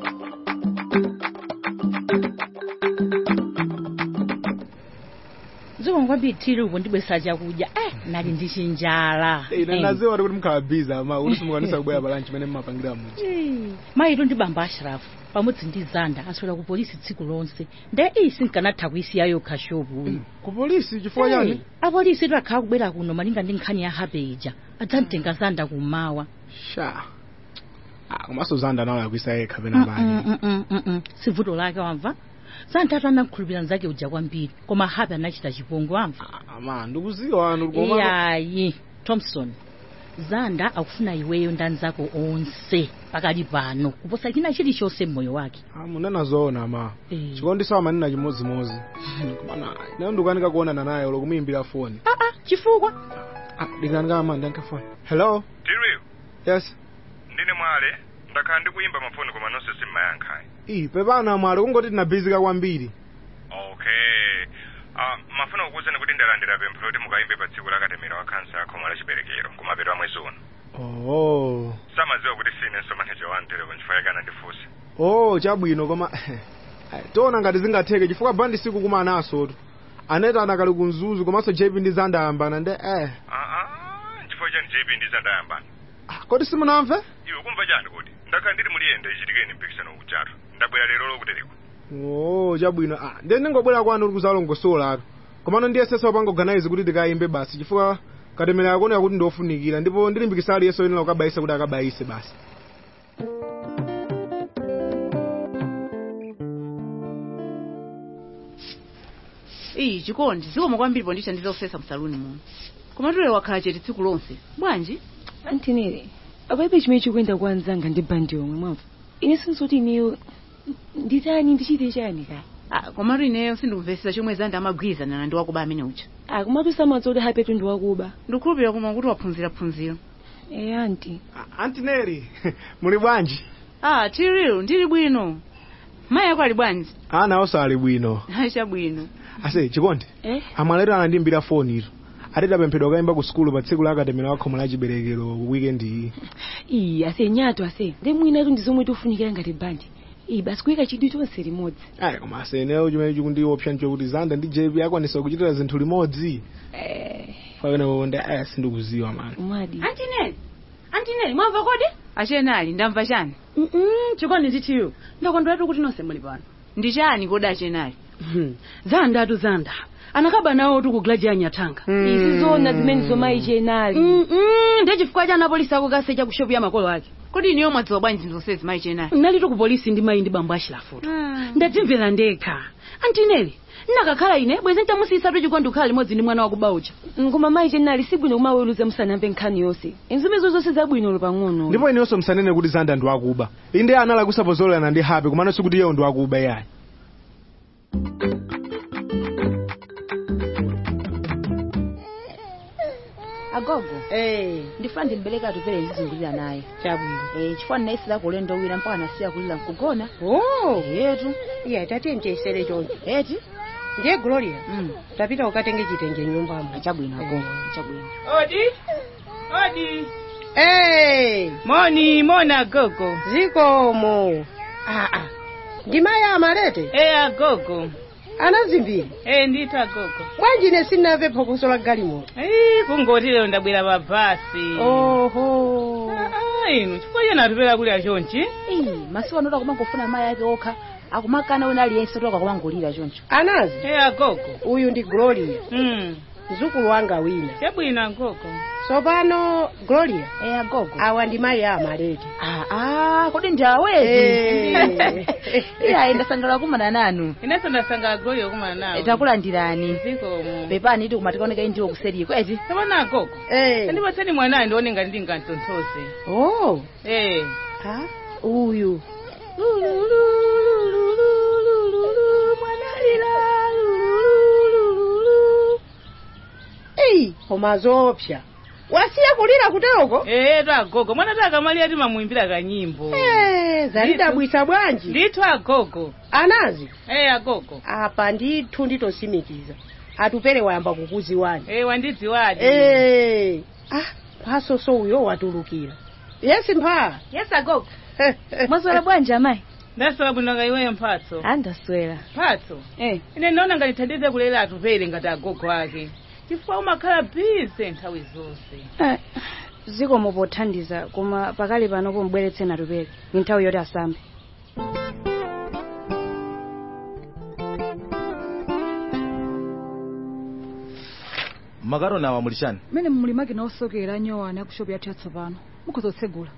dziko ngwambitiri uko ndibwesa chakudya eh nali ndichinjala ine naziwa kuti mukhala biza ama uli simukwanisa kubwera pa lunch imene mmapangira muja mayitu ndi bamba ashrafu pamodzi ndi zanda aswera ku polisi tsiku lonse nde isi nkanatha kuisiya yokha shopu uyu ku polisi chifukwa chani apolisi tu akhala kubwera kuno malinga ndi nkhani ya habeja adzamtenga zanda kummawa sha ah komanso zanda nawo yakuisa yekha pena pake Mm, mm, mm, mm, mm. si vuto lake wamva zanda atu anakhulupirira nzake uja kwambiri koma habe anachita chipongwe wamva ama ndikuziwa anu koma iyayi thompson zanda akufuna iweyo ndi anzako onse pakali pano kuposa china chilichonse mmoyo wake munena zoona ama chikondi sawa manena chimodzimodzi komana ine ndikukanika kuonana naye ulo kumuyimbira foni aa chifukwa ndikanika ama ndiyankhe foni hello tiriu yes ndine mwale ndakhala ndikuyimba mafoni koma nonse simmayankhayi iyi pepana mwale kungoti tinabhizika kwambiri okay uh, mafuna kukuwuzani kuti ndalandira pempho loti mukayimbe pa tsiku la katemera wa khansa ya khomo la chiberekero kumapeto a mwezi uno oh samadziwa kuti sinenso maneja wa mtereko nchifukwa kana ndifunse oh chabwino koma tiona ngati zingatheke chifukwa bandi siku kumanasotu aneta anakali kunzuzu komanso jp ndi zanda ayambana nde eh aa nchifukwa chani jp ndi zanda ayambana kodi simunamve iwe kumva chani kuti ndakhala ndili muliyenda ichitikeni mpikisano uchatu ndabwera lero lokutereko oh chabwino ah ndiye ndingobwera kwanu uli kuzalongosolatu komano ndiyesesa wapanga organize kuti ndikayimbe basi chifukwa katemera yakuoneka kuti ndiofunikira ndipo ndilimbikisa aliyense oyenera kukabayisa kuti akabayise basi iyi chikondi zikomo kwambiri pondithandiza kusesa msaluni muno koma tule wakhala chete tsiku lonse bwanji antinere apaibe chimene chikuyenda kwa anzanga ndi bandi yomwe mwamva ine sinzoti ineyo nditani ndichite chani kaya Ah, komatu ineyo sindikumvesesa chomwe zanda amagwirizana ndi wakuba amene uja akomatu samadzi hapetu ndi wakuba ndikukhulupirira koma kuti waphunzira phunziro e anti antineri muli bwanji ah tiriu ndili bwino mayi ako ali bwanji ana onse ali bwino chabwino ase chikondi eh amwalero anandimbira foni ito atiti apemphedwa kayimba ku sukulu pa tsiku la katemera wa khomo la chiberekero weekend iyi iyi ase nyato ase ndi mwinatu ndi zomwe tofunikira ngati bandi iyi basi kuyika chidwi chonse limodzi ayi koma aseneyo chimene chikundiopsa nchokuti zanda ndi jp akwanisa kuchitira zinthu limodzi pakenewo ndi aya sindikuziwa mani mwadi antineri antineri mwamva kodi achene ali ndamva chani chikondi ndithiyo ndakondweratu kuti nonse muli pano ndi chani kodi achene ali zanda atu zanda anakaba nawo tu kuglaji ya nyatanga izi zona zimene zomayi chenali ndi chifukwa cha anapolisi akukase cha kushopu ya makolo ake kodi iniyo mwadziwa bwanji zinthu zonsezi mayi chene ali nali tu ku polisi ndi mayi ndi bambo achilafuto ndadzimvera ndekha antineri nakakhala ine bwezi ntamusiyisatu chikondi kukhala limodzi ndi mwana wakuba uja ngoma mayi chenali sibwino kumaweruza musanamve nkhani yonse inzimezo zonse zabwino pang'ono ndipo inenso msanene kuti zanda ndi wakuba inde anala kusapozolana ndi hape komano sikuti iyeyo ndi wakuba iyayi agogo eh ndifuna ndimbereke atupere ndizingulira naye chabwino eh chifukwa ndinayisira kulendo wina mpaka nasiya kulira nkugona oh yetu iye tati mchesere choncho eti ndiye gloria tapita ukatenge chitenge nyumbamo chabwino agogo chabwino odi odi hey moni moni agogo zikomo ah ah ndi mayi amalete eh agogo anazimbiri eh ndithu agogo bwanji ine sindinamve phokoso la galimoto Ii, kungoti lero ndabwera pa basi oho Ah, inu chifukwa chena atupera kuli achonchi Ii, masiku anoda kumangofuna mayi ake okha akumakana wina aliyense toka kumangolira choncho anazi eh agogo uyu ndi gloria mm. mzukulu wanga wina chabwino agogo tsopano gloria eh agogo awa ndi mayi amalete ah ah kodi ndi awezi Eh. iye ayenda sangala kumana nanu inenso ndasangala gloria kumana nawo takulandirani zikomo pepani iti kumatikaoneka ndiwo kuseriko eti tsopano agogo Eh. ndipatseni mwanayo ndione ngati ndingantonthose oh eh ha uyu eyi koma zopsa wasiya kulira kuteroko eh to agogo mwana takamaliya timamuimbira kanyimbo Eh, zalidabwisa bwanji ndithu agogo anazi eh agogo apa ndithu nditosimikiza atupere wayamba kukuziwani Eh, wandidziwadi. Eh, ah mphasoso uyo watulukira yesi mpha Yes agogo. Mwaswera bwanji amayi Ndaswera bwino nga iweyo mphatso. andaswera Mphatso. Eh. Ine ndinaona ngati thandize kulera atupere ngati agogo ake. Chifukwa umakhala busy nthawi zonse. zikomo pothandiza koma pakali pano pomubweretse natupere ni nthawi yoti asambe makaroni awa mulishani mmene mulimaki naosokera anyowana akushopu yathu yatsopano mukhoza kutsegula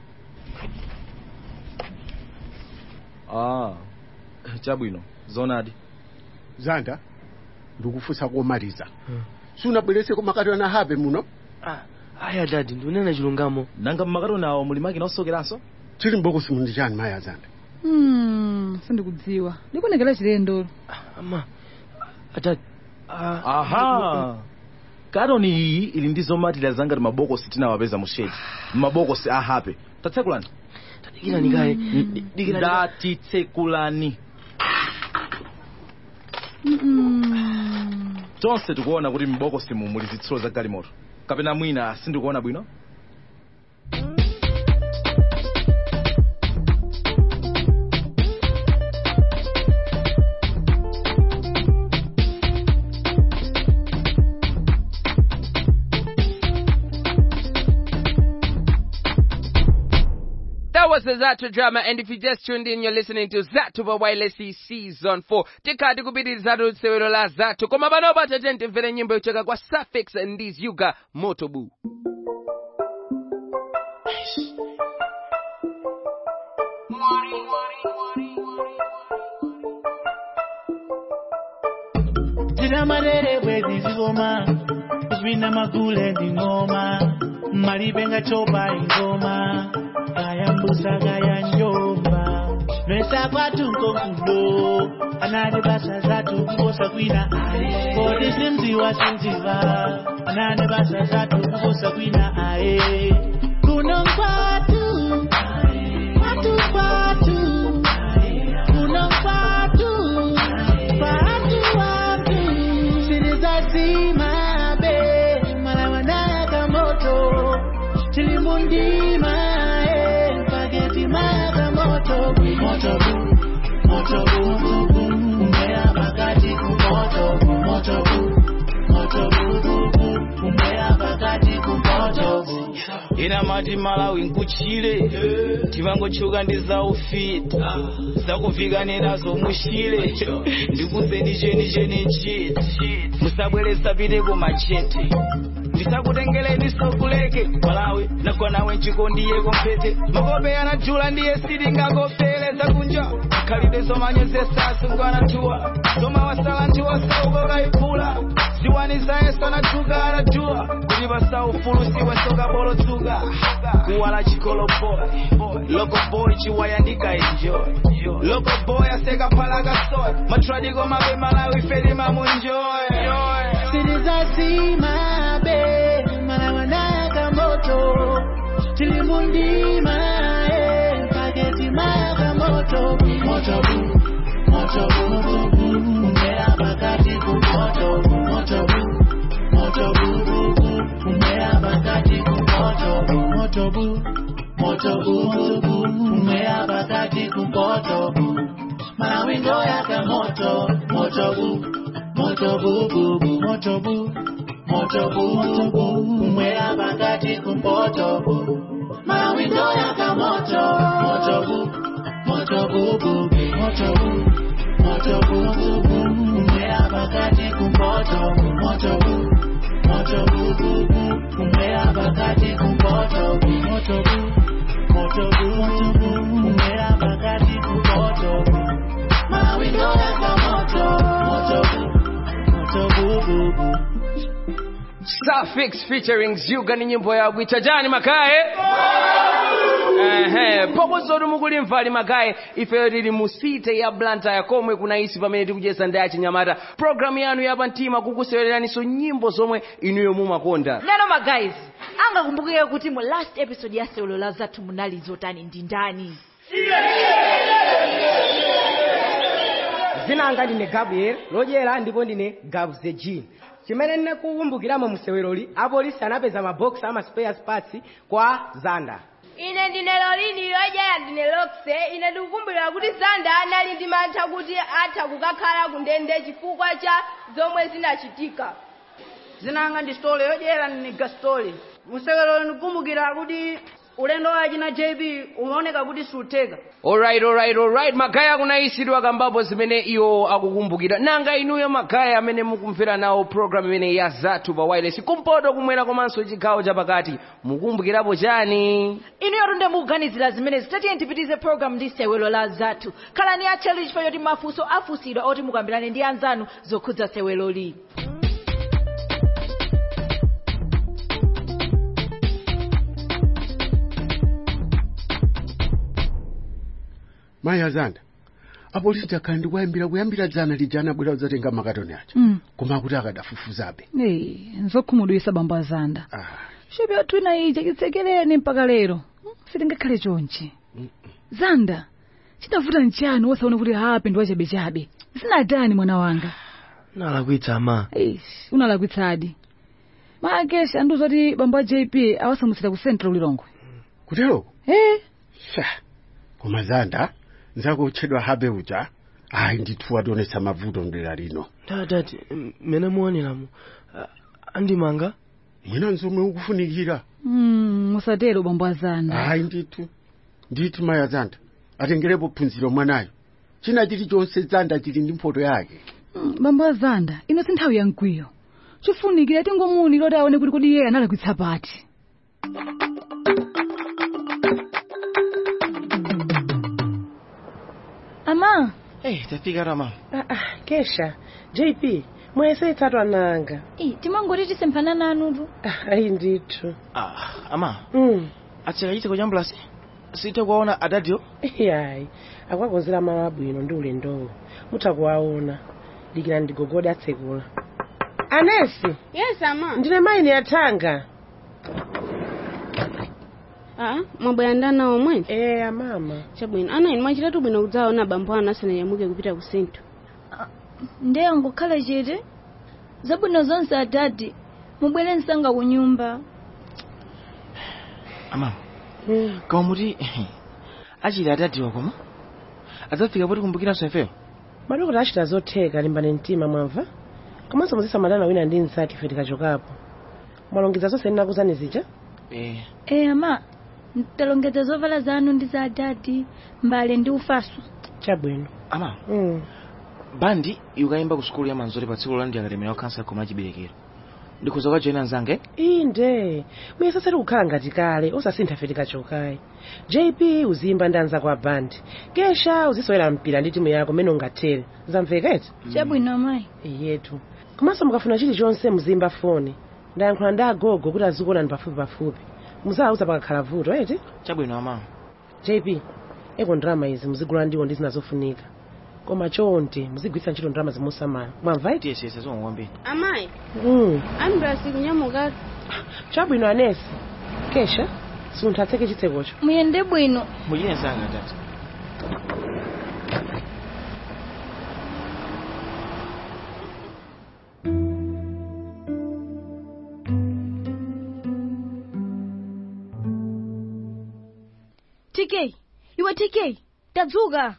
ah chabwino zonadi zanda ndikufunsa komaliza sunabwereseko makaroni ahabe muno aya dadi ndikunena chilungamo nanga mmakaroni awa mulimaki naosokeranso chili mbokosi mundi chani maya zanda Hmm, sindikudziwa ndikunekera chilendo ama atati aha karoni iyi ili ndi zomatira zangati mabokosi tinawapeza mu shedi mabokosi ahape tatsekulani Dikirani kaye. Dikirani kaye. ndatitsekulani tonse tikuona kuti mbokosi mu muli zitsulo za galimoto kapena mwina sindikuona bwino That was the Zato drama, and if you just tuned in, you're listening to Zato Vawailesi Season 4. Tikati kupitiriza sewero la Zato. Koma pano patate timvere nyimbo yocheka kwa Suffix ndi Yuga Motobu. Zina marere bwezi zigoma Zvina magule ndi ngoma Malibe nga chopa ingoma Gaya mbusa gaya njomba Nwesa kwatu nkokudo Anade basa zatu kukosa kwina ae Kodi simziwa simziva Anade basa zatu kukosa kwina ae Kuno kwatu Kwatu kwatu Kuno kwatu Kwatu wangu Siri za zima be Malawanaka moto Chilimundima eh Pageti maka moto Moto bu Moto bu bu bu Umbea pakati kumoto bu Moto bu Moto bu bu bu Umbea pakati kumoto bu ina mati malawi nkuchile tivangochuka ndi za ufiti zakuvigane nazo mushile ndikuzeni cheni cheni chiti musabweresa piteko machete ndisakutengeleni sokuleke malawi nagonawe nchikondiyeko mphete makope anajula ndiye sitingakopeleza kunja khalide zomanyozesa sungwanatuwa zomawasala ntiwasauko kayiphula ziwani zayesa natuka anajua kuti pasaufulusiwe sokabolotsuka kuwala chikoloboy loko boy chiwayandika enjoy loko boy asekaphalaka soy matradiko mabe malawi fedi mamunjoy Siri za zima be Malawanaka moto Chilimundima eh Pageti maka moto Moto bu Moto bu bu bu Umbea pakati kumoto Moto bu Moto bu bu bu Umbea pakati kumoto Moto bu Moto bu bu bu Umbea pakati kumoto Malawi ndo yaka moto Moto bu Moto bu bu bu Moto bu Moto bu bu bu Umbea pakati kumoto Malawi ndo yaka moto Moto bu Moto bu bu bu Moto bu Moto bu bu bu Umbea pakati kumoto Moto bu Moto bu bu bu Umbea pakati kumoto Moto bu Moto bu bu bu Umbea pakati kumoto Malawi ndo yaka moto Moto bu Moto bu bu bu Suffix featuring Yuga ni nyimbo ya kuita jani makae ehe pokozoti mukulimva ali makae ifeyo tili musite ya blanta yakomwe kunaisi pamene tikucheza ndi achinyamata programu yanu yapa mtima kukusewereraniso nyimbo zomwe inuyo mumakonda neno magayizi angakumbukire kuti mu last episode ya sewelo la zathu munali zotani ndi ndani zina anga ndine gabriel lodyera ndipo ndine gabs the jean chimene ndinakukumbukiramo mseweloli apolisi anapeza mabokisi ama spare parts kwa zanda ine ndine lolini yojaya ndine lokse ine ndikukumbukira kuti zanda anali ndi mantha kuti atha kukakhala ku ndende chifukwa cha zomwe zinachitika zinanga ndi stole yodyera ndine gastole musewelolo ndikukumbukira kuti ulendo wachi na jb umaoneka kuti sutheka alright alright alright magaya kunayisidwa kambapo zimene iwo akukumbukira nanga inuyo magaya amene mukumvera nawo program imene ya zathu pa wireless kumpoto kumwera komanso chigawo chapakati mukumbukirapo chani inu yatunde mukuganizira zimene zitatiye tipitize program ndi sewelo la zathu khalani a challenge fayoti mafunso afunsidwa oti mukambirane ndi anzanu zokhudza seweloli mayi azanda apolisi takhala ndikuyambira kuyambira dzana lijana bwera udzatenga makatoni aja Mm. koma akuti akadafufuzabe Hey, nzokhumudwisa bambo azanda shepi athu ina ija chitsekereni mpaka lero Mm, sitingakhale chonchi zanda chinavuta nchani wosaona kuti hape ndi wachabechabe zinatani mwana wanga nalakwitsa ama Eish, unalakwitsadi maakesha andiuza kuti bambo a jp awasamutsira ku central ulilongwe kuteroko eh sha koma zanda nzako utchedwa habe uja ayi ndithu wationetsa mavuto mdera lino tatati mene muoneramu andimanga mwina nzomwe ukufunikira mm, musatero bambo azanda ayi ndithu ndithu mayi azanda atengerepo phunziro mwanayo china chilichonse zanda chili ndi mphoto yake Mm, bambo azanda ino si nthawi ya mkwiyo chofunikira tingomuni loti aone kuti kodi iye analakwitsa pati ama hey, tafika rama ah, ah, kesha jp mwayesetsatu ananga timangoti tisemphana nanutu ah, ayi ndithu ah, ama mm. atseka chiteko cha mbulasi sithe kuwaona adadiyo yayi akwakonzera malo abwino ndi ulendowo mutha kuwaona dikira ndigogode atsekula anesi yes ama ndine mayi yathanga ah mwabwera ndana omwe eh amama chabwino ana inu mwachitatu bwino kudzaona bambo anu asanayamuke kupita ku sento ndeyo ngokhala chete zabwino zonse adadi mubwere msanga ku nyumba ama koma muti achili adadiwa koma adzafika poti kumbukiranso ifeyo madokota achita zotheka limbani mtima mwamva komanso muzisamalana wina ndi mnzake ife tikachokapo mwalongedza zonse ndinakuzani zija eh e ama talongedza zovala zanu ndi za adadi mbale ndi ufaso chabwino ama mm. bandi ikayimba ku sukulu ya manzori pa tsiku lolandi akatemera kukhansa koma achiberekero ndikhuza kukajoyina mnzange inde muyeseseri kukhala ngati kale osasintha fe tikachokayi jp uzimba ndi anzako a bandi kesha uzisewera mpira ndi timu yako mmene ungathere zamveka eti chabwino amayi iyetu komanso mukafuna chilichonse muzimba foni ndayankhula ndi agogo kuti azikuonani pafupi pafupi muzawauza pakakhala vuto eti chabwino ama jp eko ndrama izi muzigula ndiwo ndi zina zofunika koma chonde muzigwiritsa ntchito ndrama zimusamala mwamva eti yes yes zomwe kwambiri amayi mm. ambulasi kunyamuka chabwino anesi kesha sunthu atseke chitsekocho muyende bwino muchine msanga tati tk iwe tk tadzuka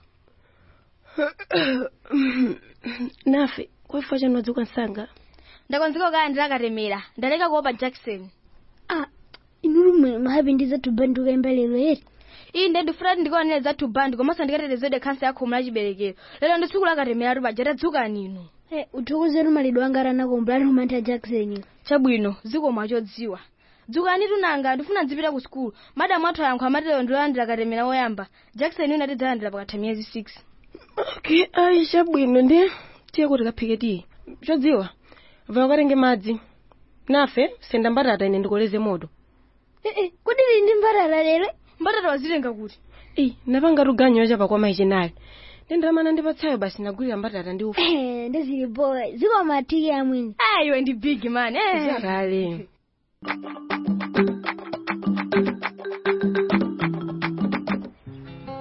nafe kwafa chanu wadzuka msanga ndakonzeka kaya ndilakatemera ndaleka kuopa jackson ah inulu mwe mahabi ndi zathu bandi ukayimba lero eri iyi nde ndifuna ndikuonere zathu bandi komanso ndikatetezede khansa ya khomo la chiberekero lero ndi tsiku lakatemera tupaja tadzuka nino hey, uthokozera malidwe anga aranakombla ali kumantha jackson chabwino zikomo achodziwa dzukani tunanga ndifuna ndzipita ku sukulu madamu athu ayankho amatero ndilolandira katemera woyamba jackson unati dzalandira pakatha miyezi 6 okay ayi chabwino ndiye tiye kuti kaphike tiye chodziwa vaya ukatenge madzi nafe senda mbatata ine ndikoleze moto ee kodi lili ndi mbatata lero mbatata wazitenga kuti eyi napanga tuganyo chapa kwa mayi chenali ndendamana ndipatsayo basi nagulira mbatata ndi ufa ndezili boy zikomo atiki amwini ah iwe ndi big man eh. zakale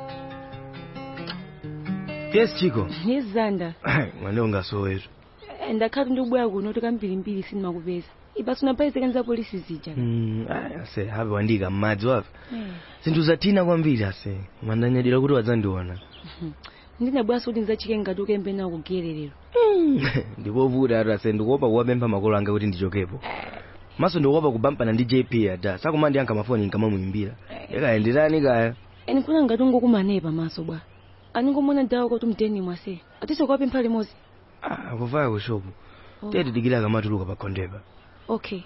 yes chiko yes zanda mwene ungasowetu ndakhati ndikubwera kuno kuti kambirimbiri sindimakupeza ipaso napaizekanza polisi zija Mm, ah, ase habe wandika mmadzi wapi zinthu zathina kwambiri ase mandanyadira kuti wadzandiona ndinabweranso kuti ndidzachike ngati ukembe nawo kugererero ndipovuta ati ase ndikuopa kuwapempha makolo anga kuti ndichokepo maso ndikuopa kubampana ndi jp ada sakumandi anka mafoni nkamamuyimbira yakayenderani kaya eni kuna ngati ungokumanepa pamaso bwa aningomona dawo kuti mteni mwase atiso kuwapempha limodzi akuvaya kushopu tete dikilaka matuluka pa khondepa okay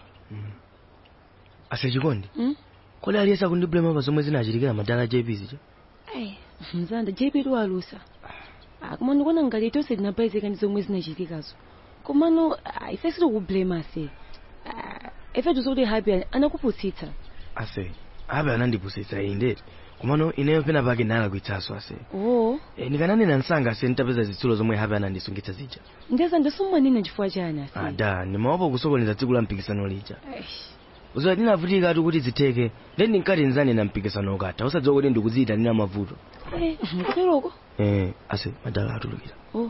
ase chikondi Mm? kodi aliyesa kundiblema pa zomwe zinachitikira madala jp zija Ai, mzanda jp tiwalusa koma ndikuona ngati tonse tinapaizika ndi zomwe zinachitikazo komano ah, ife sitikublema ase Ah, ife tizokuti happy anakupusitsa ase habe anandipusitsa inde komano ineyo pena pake ndalakwitsaso ase oo e, ndikananena msanga ase nditapeza zitsulo zomwe habe anandisungitsa zija ndeza ndisomwanena chifukwa chani ase ada ndimaopa kusokoneza tsiku la mpikisano lija uzowa ndinavutika ati kuti zitheke ndi ndinkati nzanena mpikisano ukatha usadziwa kuti ndikuziita ndina mavuto Eh, kuteroko eh, ase madala atulukira oh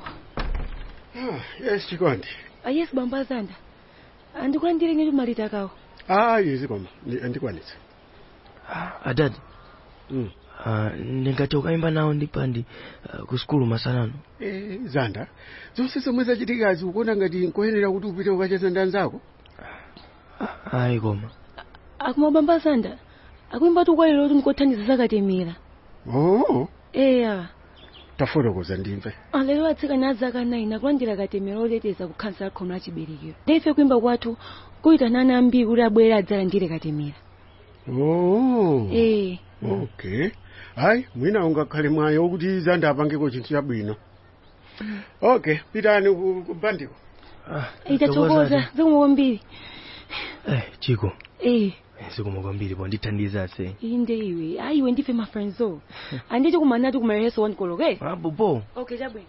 yes chikondi ah, yes bambo azanda andikulandire nyetu malita kawo ayi zikoma ndi- ndikwanitsa adadi mm. uh, ndingati ukayimba nawo ndipandi uh, ku skulu masanano Eh, zanda zonse zomwe zachitikazi ukuona ngati nkoyenera kuti upite ukacheza ndi anzako ayi koma akuma bambo azanda akuimba tukwalero kuti ndikothandiza zakatemera oo eya tafotokoza ndimve alero atsikana azaka 9 akulandira katemera oleteza kukhansa khomo la chiberekero ndeife kuimba kwathu kuyitanana ambiri kuti abwere adzalandire katemera oo eh okay hayi mwina ungakhale mwayi wokuti zanda apangeko chinthu chabwino okay pitani ku ku bandiko itathokoza zikomo kwambiri eh, chiko eh zikomo kwambiri po ndithandiza ase inde iwe ayi iwe ndife mafriendzo anditi kumanati kumareheso wankoloke apopo okay chabwino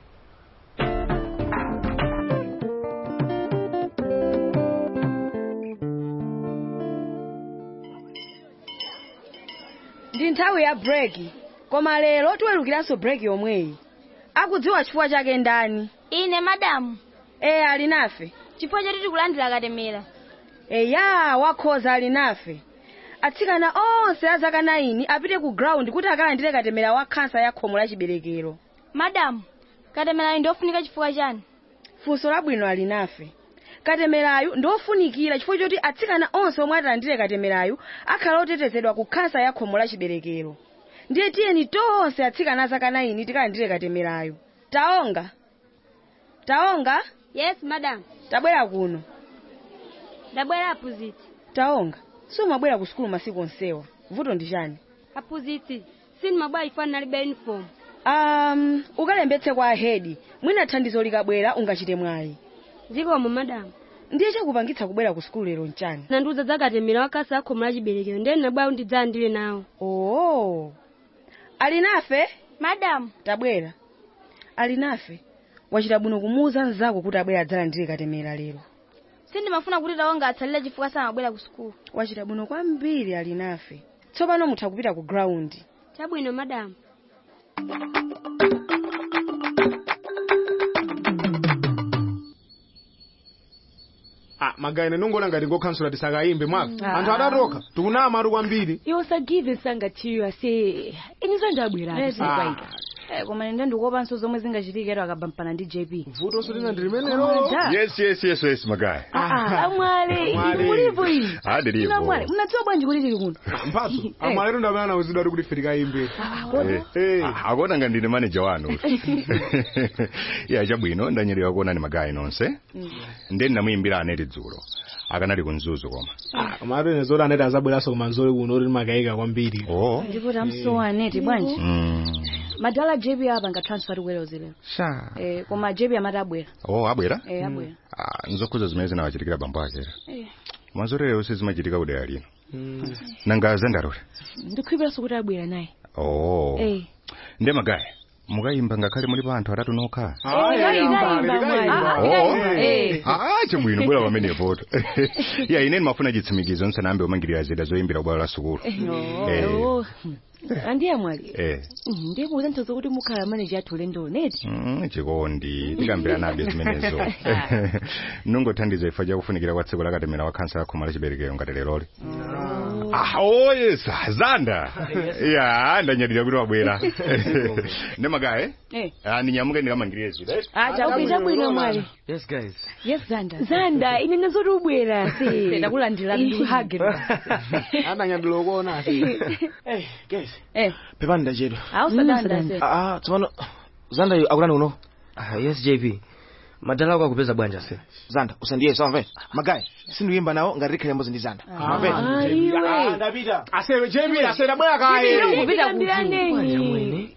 ndi nthawi ya breki koma lero tiwerukiranso breki yomweyi akudziwa chifukwa chake ndani ine madamu ee ali nafe chifukwa choti tikulandira katemera eya wakhoza ali nafe atsikana onse a zaka 9 apite ku ground kuti akalandire katemera wa khansa ya khomo la chiberekero madamu katemerayo ndiofunika chifukwa chani funso labwino ali nafe katemerayu ndiofunikira chifukwa choti atsikana onse omwe atalandire katemerayu akhala otetezedwa ku khansa ya khomo la chiberekero ndiye tiyeni tonse atsikana a zaka 9 tikalandire katemerayu taonga taonga yes madam tabwera kuno ndabwera aphunzitsi taonga sumabwera ku sukulu masiku onsewa vuto ndi chani aphunzitsi sindimabwera chifukwa ndinalibe uniform um ukalembetse kwa ahedi mwina thandizo likabwera ungachite mwayi zikomo madamu ndiye chakupangitsa kubwera ku sukulu lero nchani nandiuza za katemera wa khansa ya khomo la chiberekero ndiye ndinabwera kuti ndidzalandire nawo oo ali nafe madamu tabwera ali nafe wachita bwino kumuwuza mnzako kuti abwera adzalandire katemera lero sindimafuna kuti taonga atsalire chifukwa samabwera ku sukulu wachita bwino kwambiri ali nafe tsopano mutha kupita ku ground chabwino madamu ah magaine nongola ngati ngokhansula tisakayimbe mwaka Ah. anthu adatoka tikunama atu kwambiri iwo sagive sangatiyo ase inizo ndabwerapo Ah. koma inde ndikuopanso zomwe zingachitikero akabampana ndi jp vuto solina ndi limenelo yes yes yes yes magaya amwale Mwale. ili mulipo ili Ah, ndilipo. Ino amwale munadziwa bwanji kuti tili kuno mphatso amwalero ndamene nawuzidwa kuti kuti ife tikayimbe Eh, ah, akuona ngati ndine maneja wanu ya chabwino ndanyerera kuonani magaya nonse ndeni namuyimbira aneti dzulo akanali kunzuzu koma amatu ine zoti aneti azabweranso kumanzole kuno kuti timakayika kwambiri oh ndipo tamsowa aneti bwanji mm. madala jp apa ngatransfer kubwereza lero sha eh, koma jp amati abwera oh abwera eh, abwera ah, nzokhuza zimene zinawachitikira bambo akera Eh, mazorero sizimachitika kudera lino nanga zandalole ndikhulupiraso kuti abwera naye oh eh nde magaya mukayimba ngakhale muli pa anthu atatu nokha Ayi, tayimba, tayimba, mwali. Oh. Ah, chibwino bwera pamenepo ya ine ndimafuna chitsimikizo nsanambe umangirira zida zoyimbira kubwalo la sukulu Eh. Oh. andiye mwali eh Mhm, ndiye kuuza nthozo kuti mukhala maneja athu ulendo neti Mm, chikondi tikambiranabe zimenezo nungothandiza ifa chakufunikira kwa tsiku lakatemera wa khansa yakhoma la chiberekero ngati leroli ah oh yes zanda ya ndanyadira kuti wabwera ndemagaye Eh. ah ninyamuke ndikamangirire zida upita bwino mwali yes guys yes zanda zanda ine nazoti ubwera si ndakulandira ndikuhage ananyadula ukuona guys eh pepani ndachedwa ausadanda se ah ah, tsopano zanda yu akulani uno ah, yes jp madala ako akupeza bwanja se zanda usandiye samve magayi sindikuyimba nawo ngati tikhale mbozi ndi zanda amve Ah, iwe. ndapita asewe jebi asera bwera kaye kupita kuti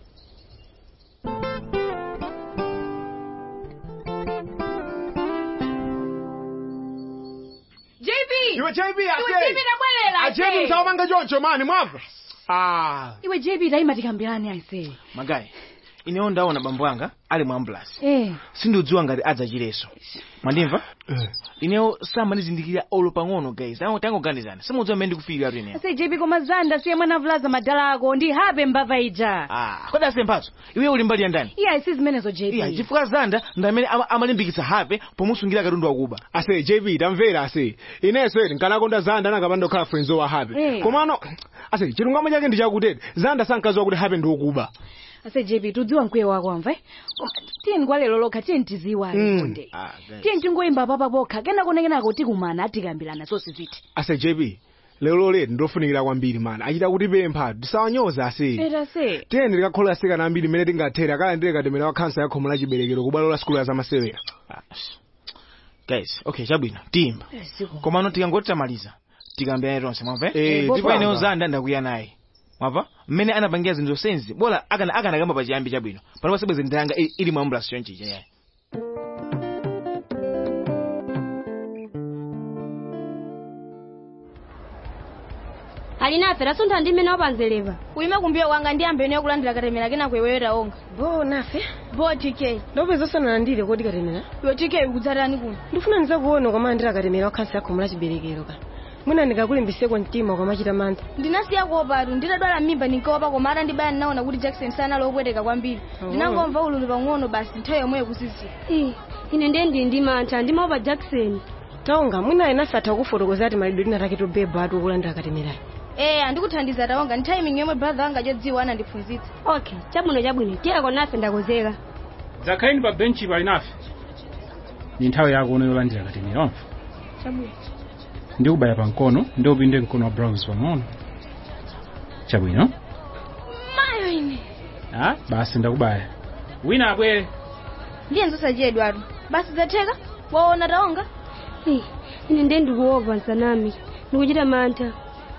JP iwe jebi iwe JP tabwerera ajebi msawamanga choncho mani mwamva ah iwe jebi tayima tikambirane aisee magayi inewo ndaona bambo anga ali mu ambulance eh sindiudziwa ngati adzachireso mwandimva inewo samanizindikira olo pang'ono guys awo tangoganizana simudziwa mmene ndikufikira tu inewo ase jebi koma zanda siye mwana avulaza madala ako ndi habe mbava ija ah kodi ase mphatso iwe uli mbali ya ndani iye ayisi zimenezo iya jebi chifukwa zanda ndamene ama- amalimbikitsa habe pomusungira katundu wakuba ase jebi tamvera ase ineso eti nkanakonda zanda nakapandokhala frenzo wa habe Eh. komano ase chilungamo chake ndi chakutete zanda sankaziwa kuti habe ndiokuba ase jebi tudziwa mkwiye wako amva eh? Koma tiye kwa lero lokha tiye ntiziwa Mm. konde tiye ntingoyimba papa pokha kenakonekenako tikumana atikambirana zonse ziti ase jebi lero leti ndofunikira kwambiri mana achita kuti pempha tisawanyoza ase eta se tiye ndikakhola asikana ambiri mmene tingathere akalandire katemera wa khansa ya khomo la chiberekero ku bwalo la sukulu ya zamasewera guys okay chabwino tiyimba komano tikangoti tamaliza tikambirane tonse mwamva Eh, ndipo tipanga. inewo zanda ndakwiya naye mwamva mmene anapangira zinthu zonse bola akana akanakamba pachiyambi chabwino pano pasibweze ndanga ili ili mu ambulance chonchicha yayi alinafe lasuntha ndi mmene wapanzeleva kuime kumbuyo kwanga ndi ambeni yokulandira katemera kenako iweyo taonga bo nafe bo tk ndopeza osanalandire kodi katemera iwe tk ukudzatani kuno ndifuna ndizakuona ukalandira katemera wa khansa ya khomo la chiberekero ka mwina ndikakulimbitseko mtima ukamachita mantha ndinasiya kuopatu nditadwala mimba ndinkaopa koma atandibaya ndinaona kuti jackson sanali opweteka kwambiri Oh. ndinangomva ululu pang'ono basi nthawi yomweyo kusisiya ine ndiye ndi ndi mantha ndimaopa jackson taonga mwina enafe atha kufotokoza ati malidwe lina take tobeba atu okulandira katemerayo ee andikuthandiza taonga ndi timing yomwe brother wanga chodziwa anandiphunzitsa okay chabwino chabwino tiyako nafe ndakozeka dzakhaleni pa benchi pali nafe ni nthawi yako uno yolandira katemera wamva chabwino ndikubaya pa mkono ndi upinde mkono wa browse pang'ono chabwino mayo ine ah basi ndakubaya wina abwere ndiye nzosachedwatu basi zatheka waona taonga Eh, ine ndiye ndikuopa nsanami ndikuchita mantha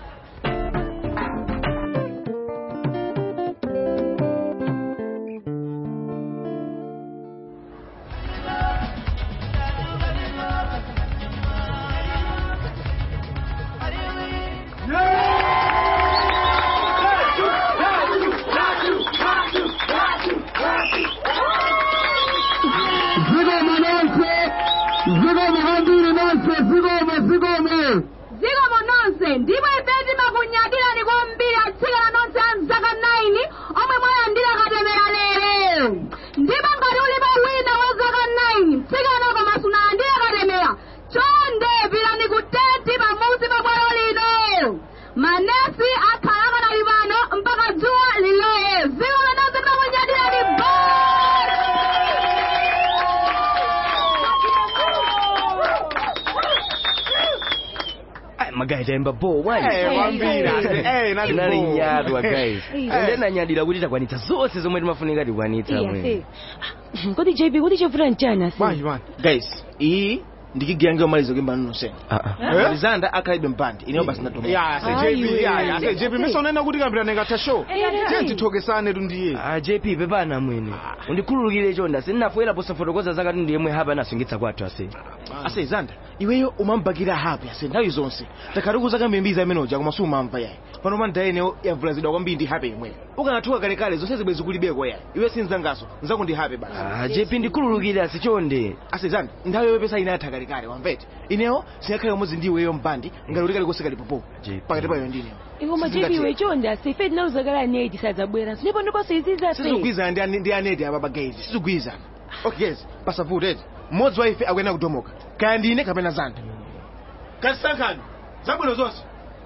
Zigoma nonse, zigoma kwambiri nonse, zigoma, zigoma. zikomo nonse ndipo ife timakunyadirani kwambiri atsikana nonse a mzaka 9 omwe mwalandira katemera lero ndipo ngati ulipo wina wa zaka 9 mtsikana koma sunalandire katemera chonde pitani ku tenti pamuzi pa bwalo lino manesi akhala akanali pano mpaka dzuwa liloye zikomo nonse timakunyadirani Ai, magayi tayimba bo bwanji Eh, kwambiri. Eh, nali bo. nalinyadwa guys Eh. ende nanyadira kuti takwanitsa zonse zomwe timafunika tikwanitsa Iya, mwene se. kodi jb kodi chavuta nchani ase bwanji bwanji guys iyi ndikigirange omaliza kuyimba nonsenu Eh? zanda akhalibe mpandi ineyo basi ndatoma ya ase jp ya ya, ase jp mesa unaenda kuti kambirane katha show Eh, tiye tithokesane tundiye ah jp pepana mwene undikhululukire chonda sindinafoyera posafotokoza zakati ndiyemwe hapa nasungitsa kwathu ase ase zanda iweyo umambakira hapi ase nthawi zonse takhatiku zaka mbiri amene uja koma sumamva yayi pano mandayeneyo yavulazidwa kwambiri ndi hape imweyo ukanathuka kalekale zonse zibwe zikulibeko yayi iwe sinzangaso nzako ndi hape basi Ah, JP ndikhululukire asichonde asezani nthawi yopesa inatha kalekale wamvete ineyo singakhale umodzi ndi iweyo mbandi ngati kuti kalikose kalipopo pakati payo ndineyo iwo Sizingatheka. majepiwe chonde asefe tinaluzakala aneti sadzabwera ndipo ndiponso iziza sizigwizana ndi ane- ndi aneti apa bagezi sizigwizana okay yes pasavuteti mmodzi wa ife akuyenda kudomoka kaya ndine kapena zanda katisankhani zabwino zonse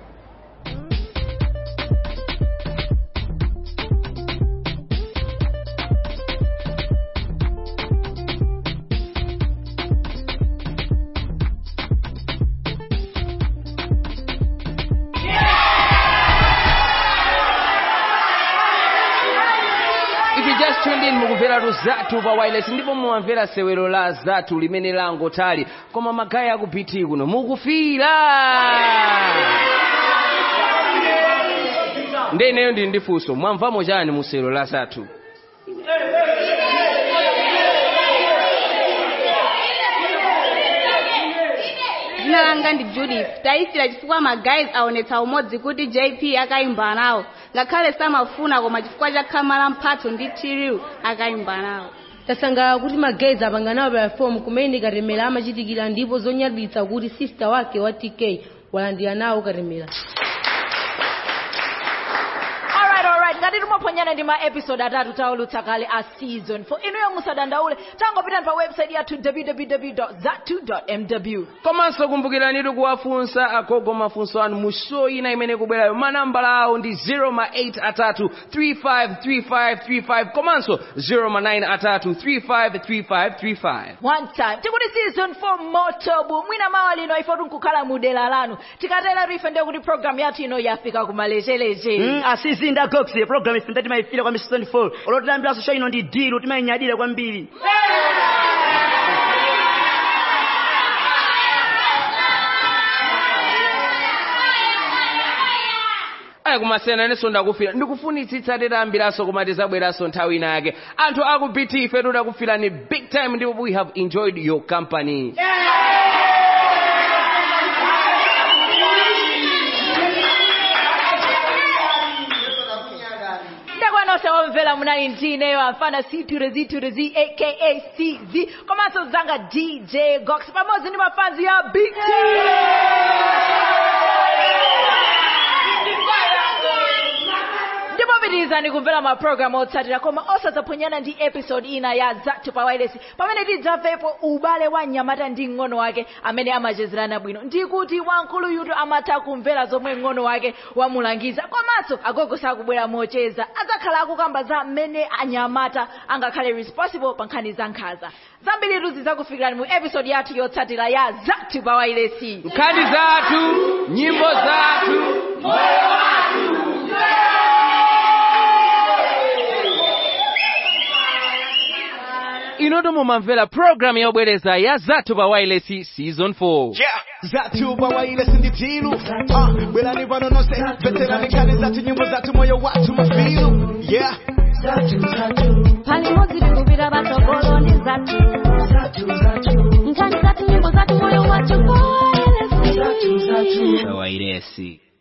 If you just tuned in mukumvera Zatu pa wireless ndipo mumamvera sewero la Zatu limene langotali koma magayi akupiti kuno mukufira nde ineyo ndili ndi funso mwamvamo chani mu sewero la Zatu dzina langa ndi judith tayisira chifukwa magayizi aonetsa umodzi kuti jp akayimba nawo ngakhale samafuna koma chifukwa cha khama la mphatso ndi tiriu akayimba nawo tasangalala kuti magayizi apanga nawo platform kumene katemera amachitikira ndipo zonyaditsa kuti sister wake wa tk walandira nawo katemera alright alright ngati timaponyana ndi ma episode atatu taulutsa kale a season 4 inuyo musadandaule tangopitani pa website yathu www zatu mw komanso kumbukirani kuwafunsa agogo mafunso anu mu show ina imene kubwerayo manambala awo ndi 0 ma 8 atatu 353535 komanso 0 ma 9 atatu 353535 one time tikuti season 4 motobu mwina mawa lino ife tinkukhala mu dera lanu tikatera ife ndiye kuti program yathu ino yafika kumalechereche Mm, asizinda goxi program ife ndati mayifira kwa season 4 olotilambiranso show ino ndi dilu timayinyadira kwambiri aya kumasena nenso ndakufira ndikufunitsitsa titayambiranso koma tizabweranso nthawi ina yake anthu akupiti ife tidakufirani big time ndipo we have enjoyed your company ndakwanonse omvera munali ndineyo amfana c2 z 2 z aka cz komanso zanga dj gox pamodzi ndi mafanzi ya big T. ndipo pitirizani kumvera mapulogalamu otsatira koma osadzaponyana ndi episode ina ya zathu pa wireless pamene tidzamvepo ubale wa mnyamata ndi mng'ono wake amene amachezerana bwino ndikuti wamkulu yutu amatha kumvera zomwe mng'ono wake wamulangiza komanso agogo sakubwera mocheza adzakhala akukamba za mmene anyamata angakhale responsible pa nkhani za nkhaza zambiritu zidzakufikirani mu episode yathu yotsatira ya zathu pa wireless nkhani zathu nyimbo zathu moyo wathu inoto mumamvera programu yobwereza ya zathu pa wireless season 4 Yeah. Zatu pa wireless ndi tilu Ah, bwerani pano nonse veterani kale zatu nyimbo zatu moyo watu mafilu yeah palimodzi tikupita patsogolo ndi zathu nkhani zathu nyimbo zathu moyo wathu pa wireless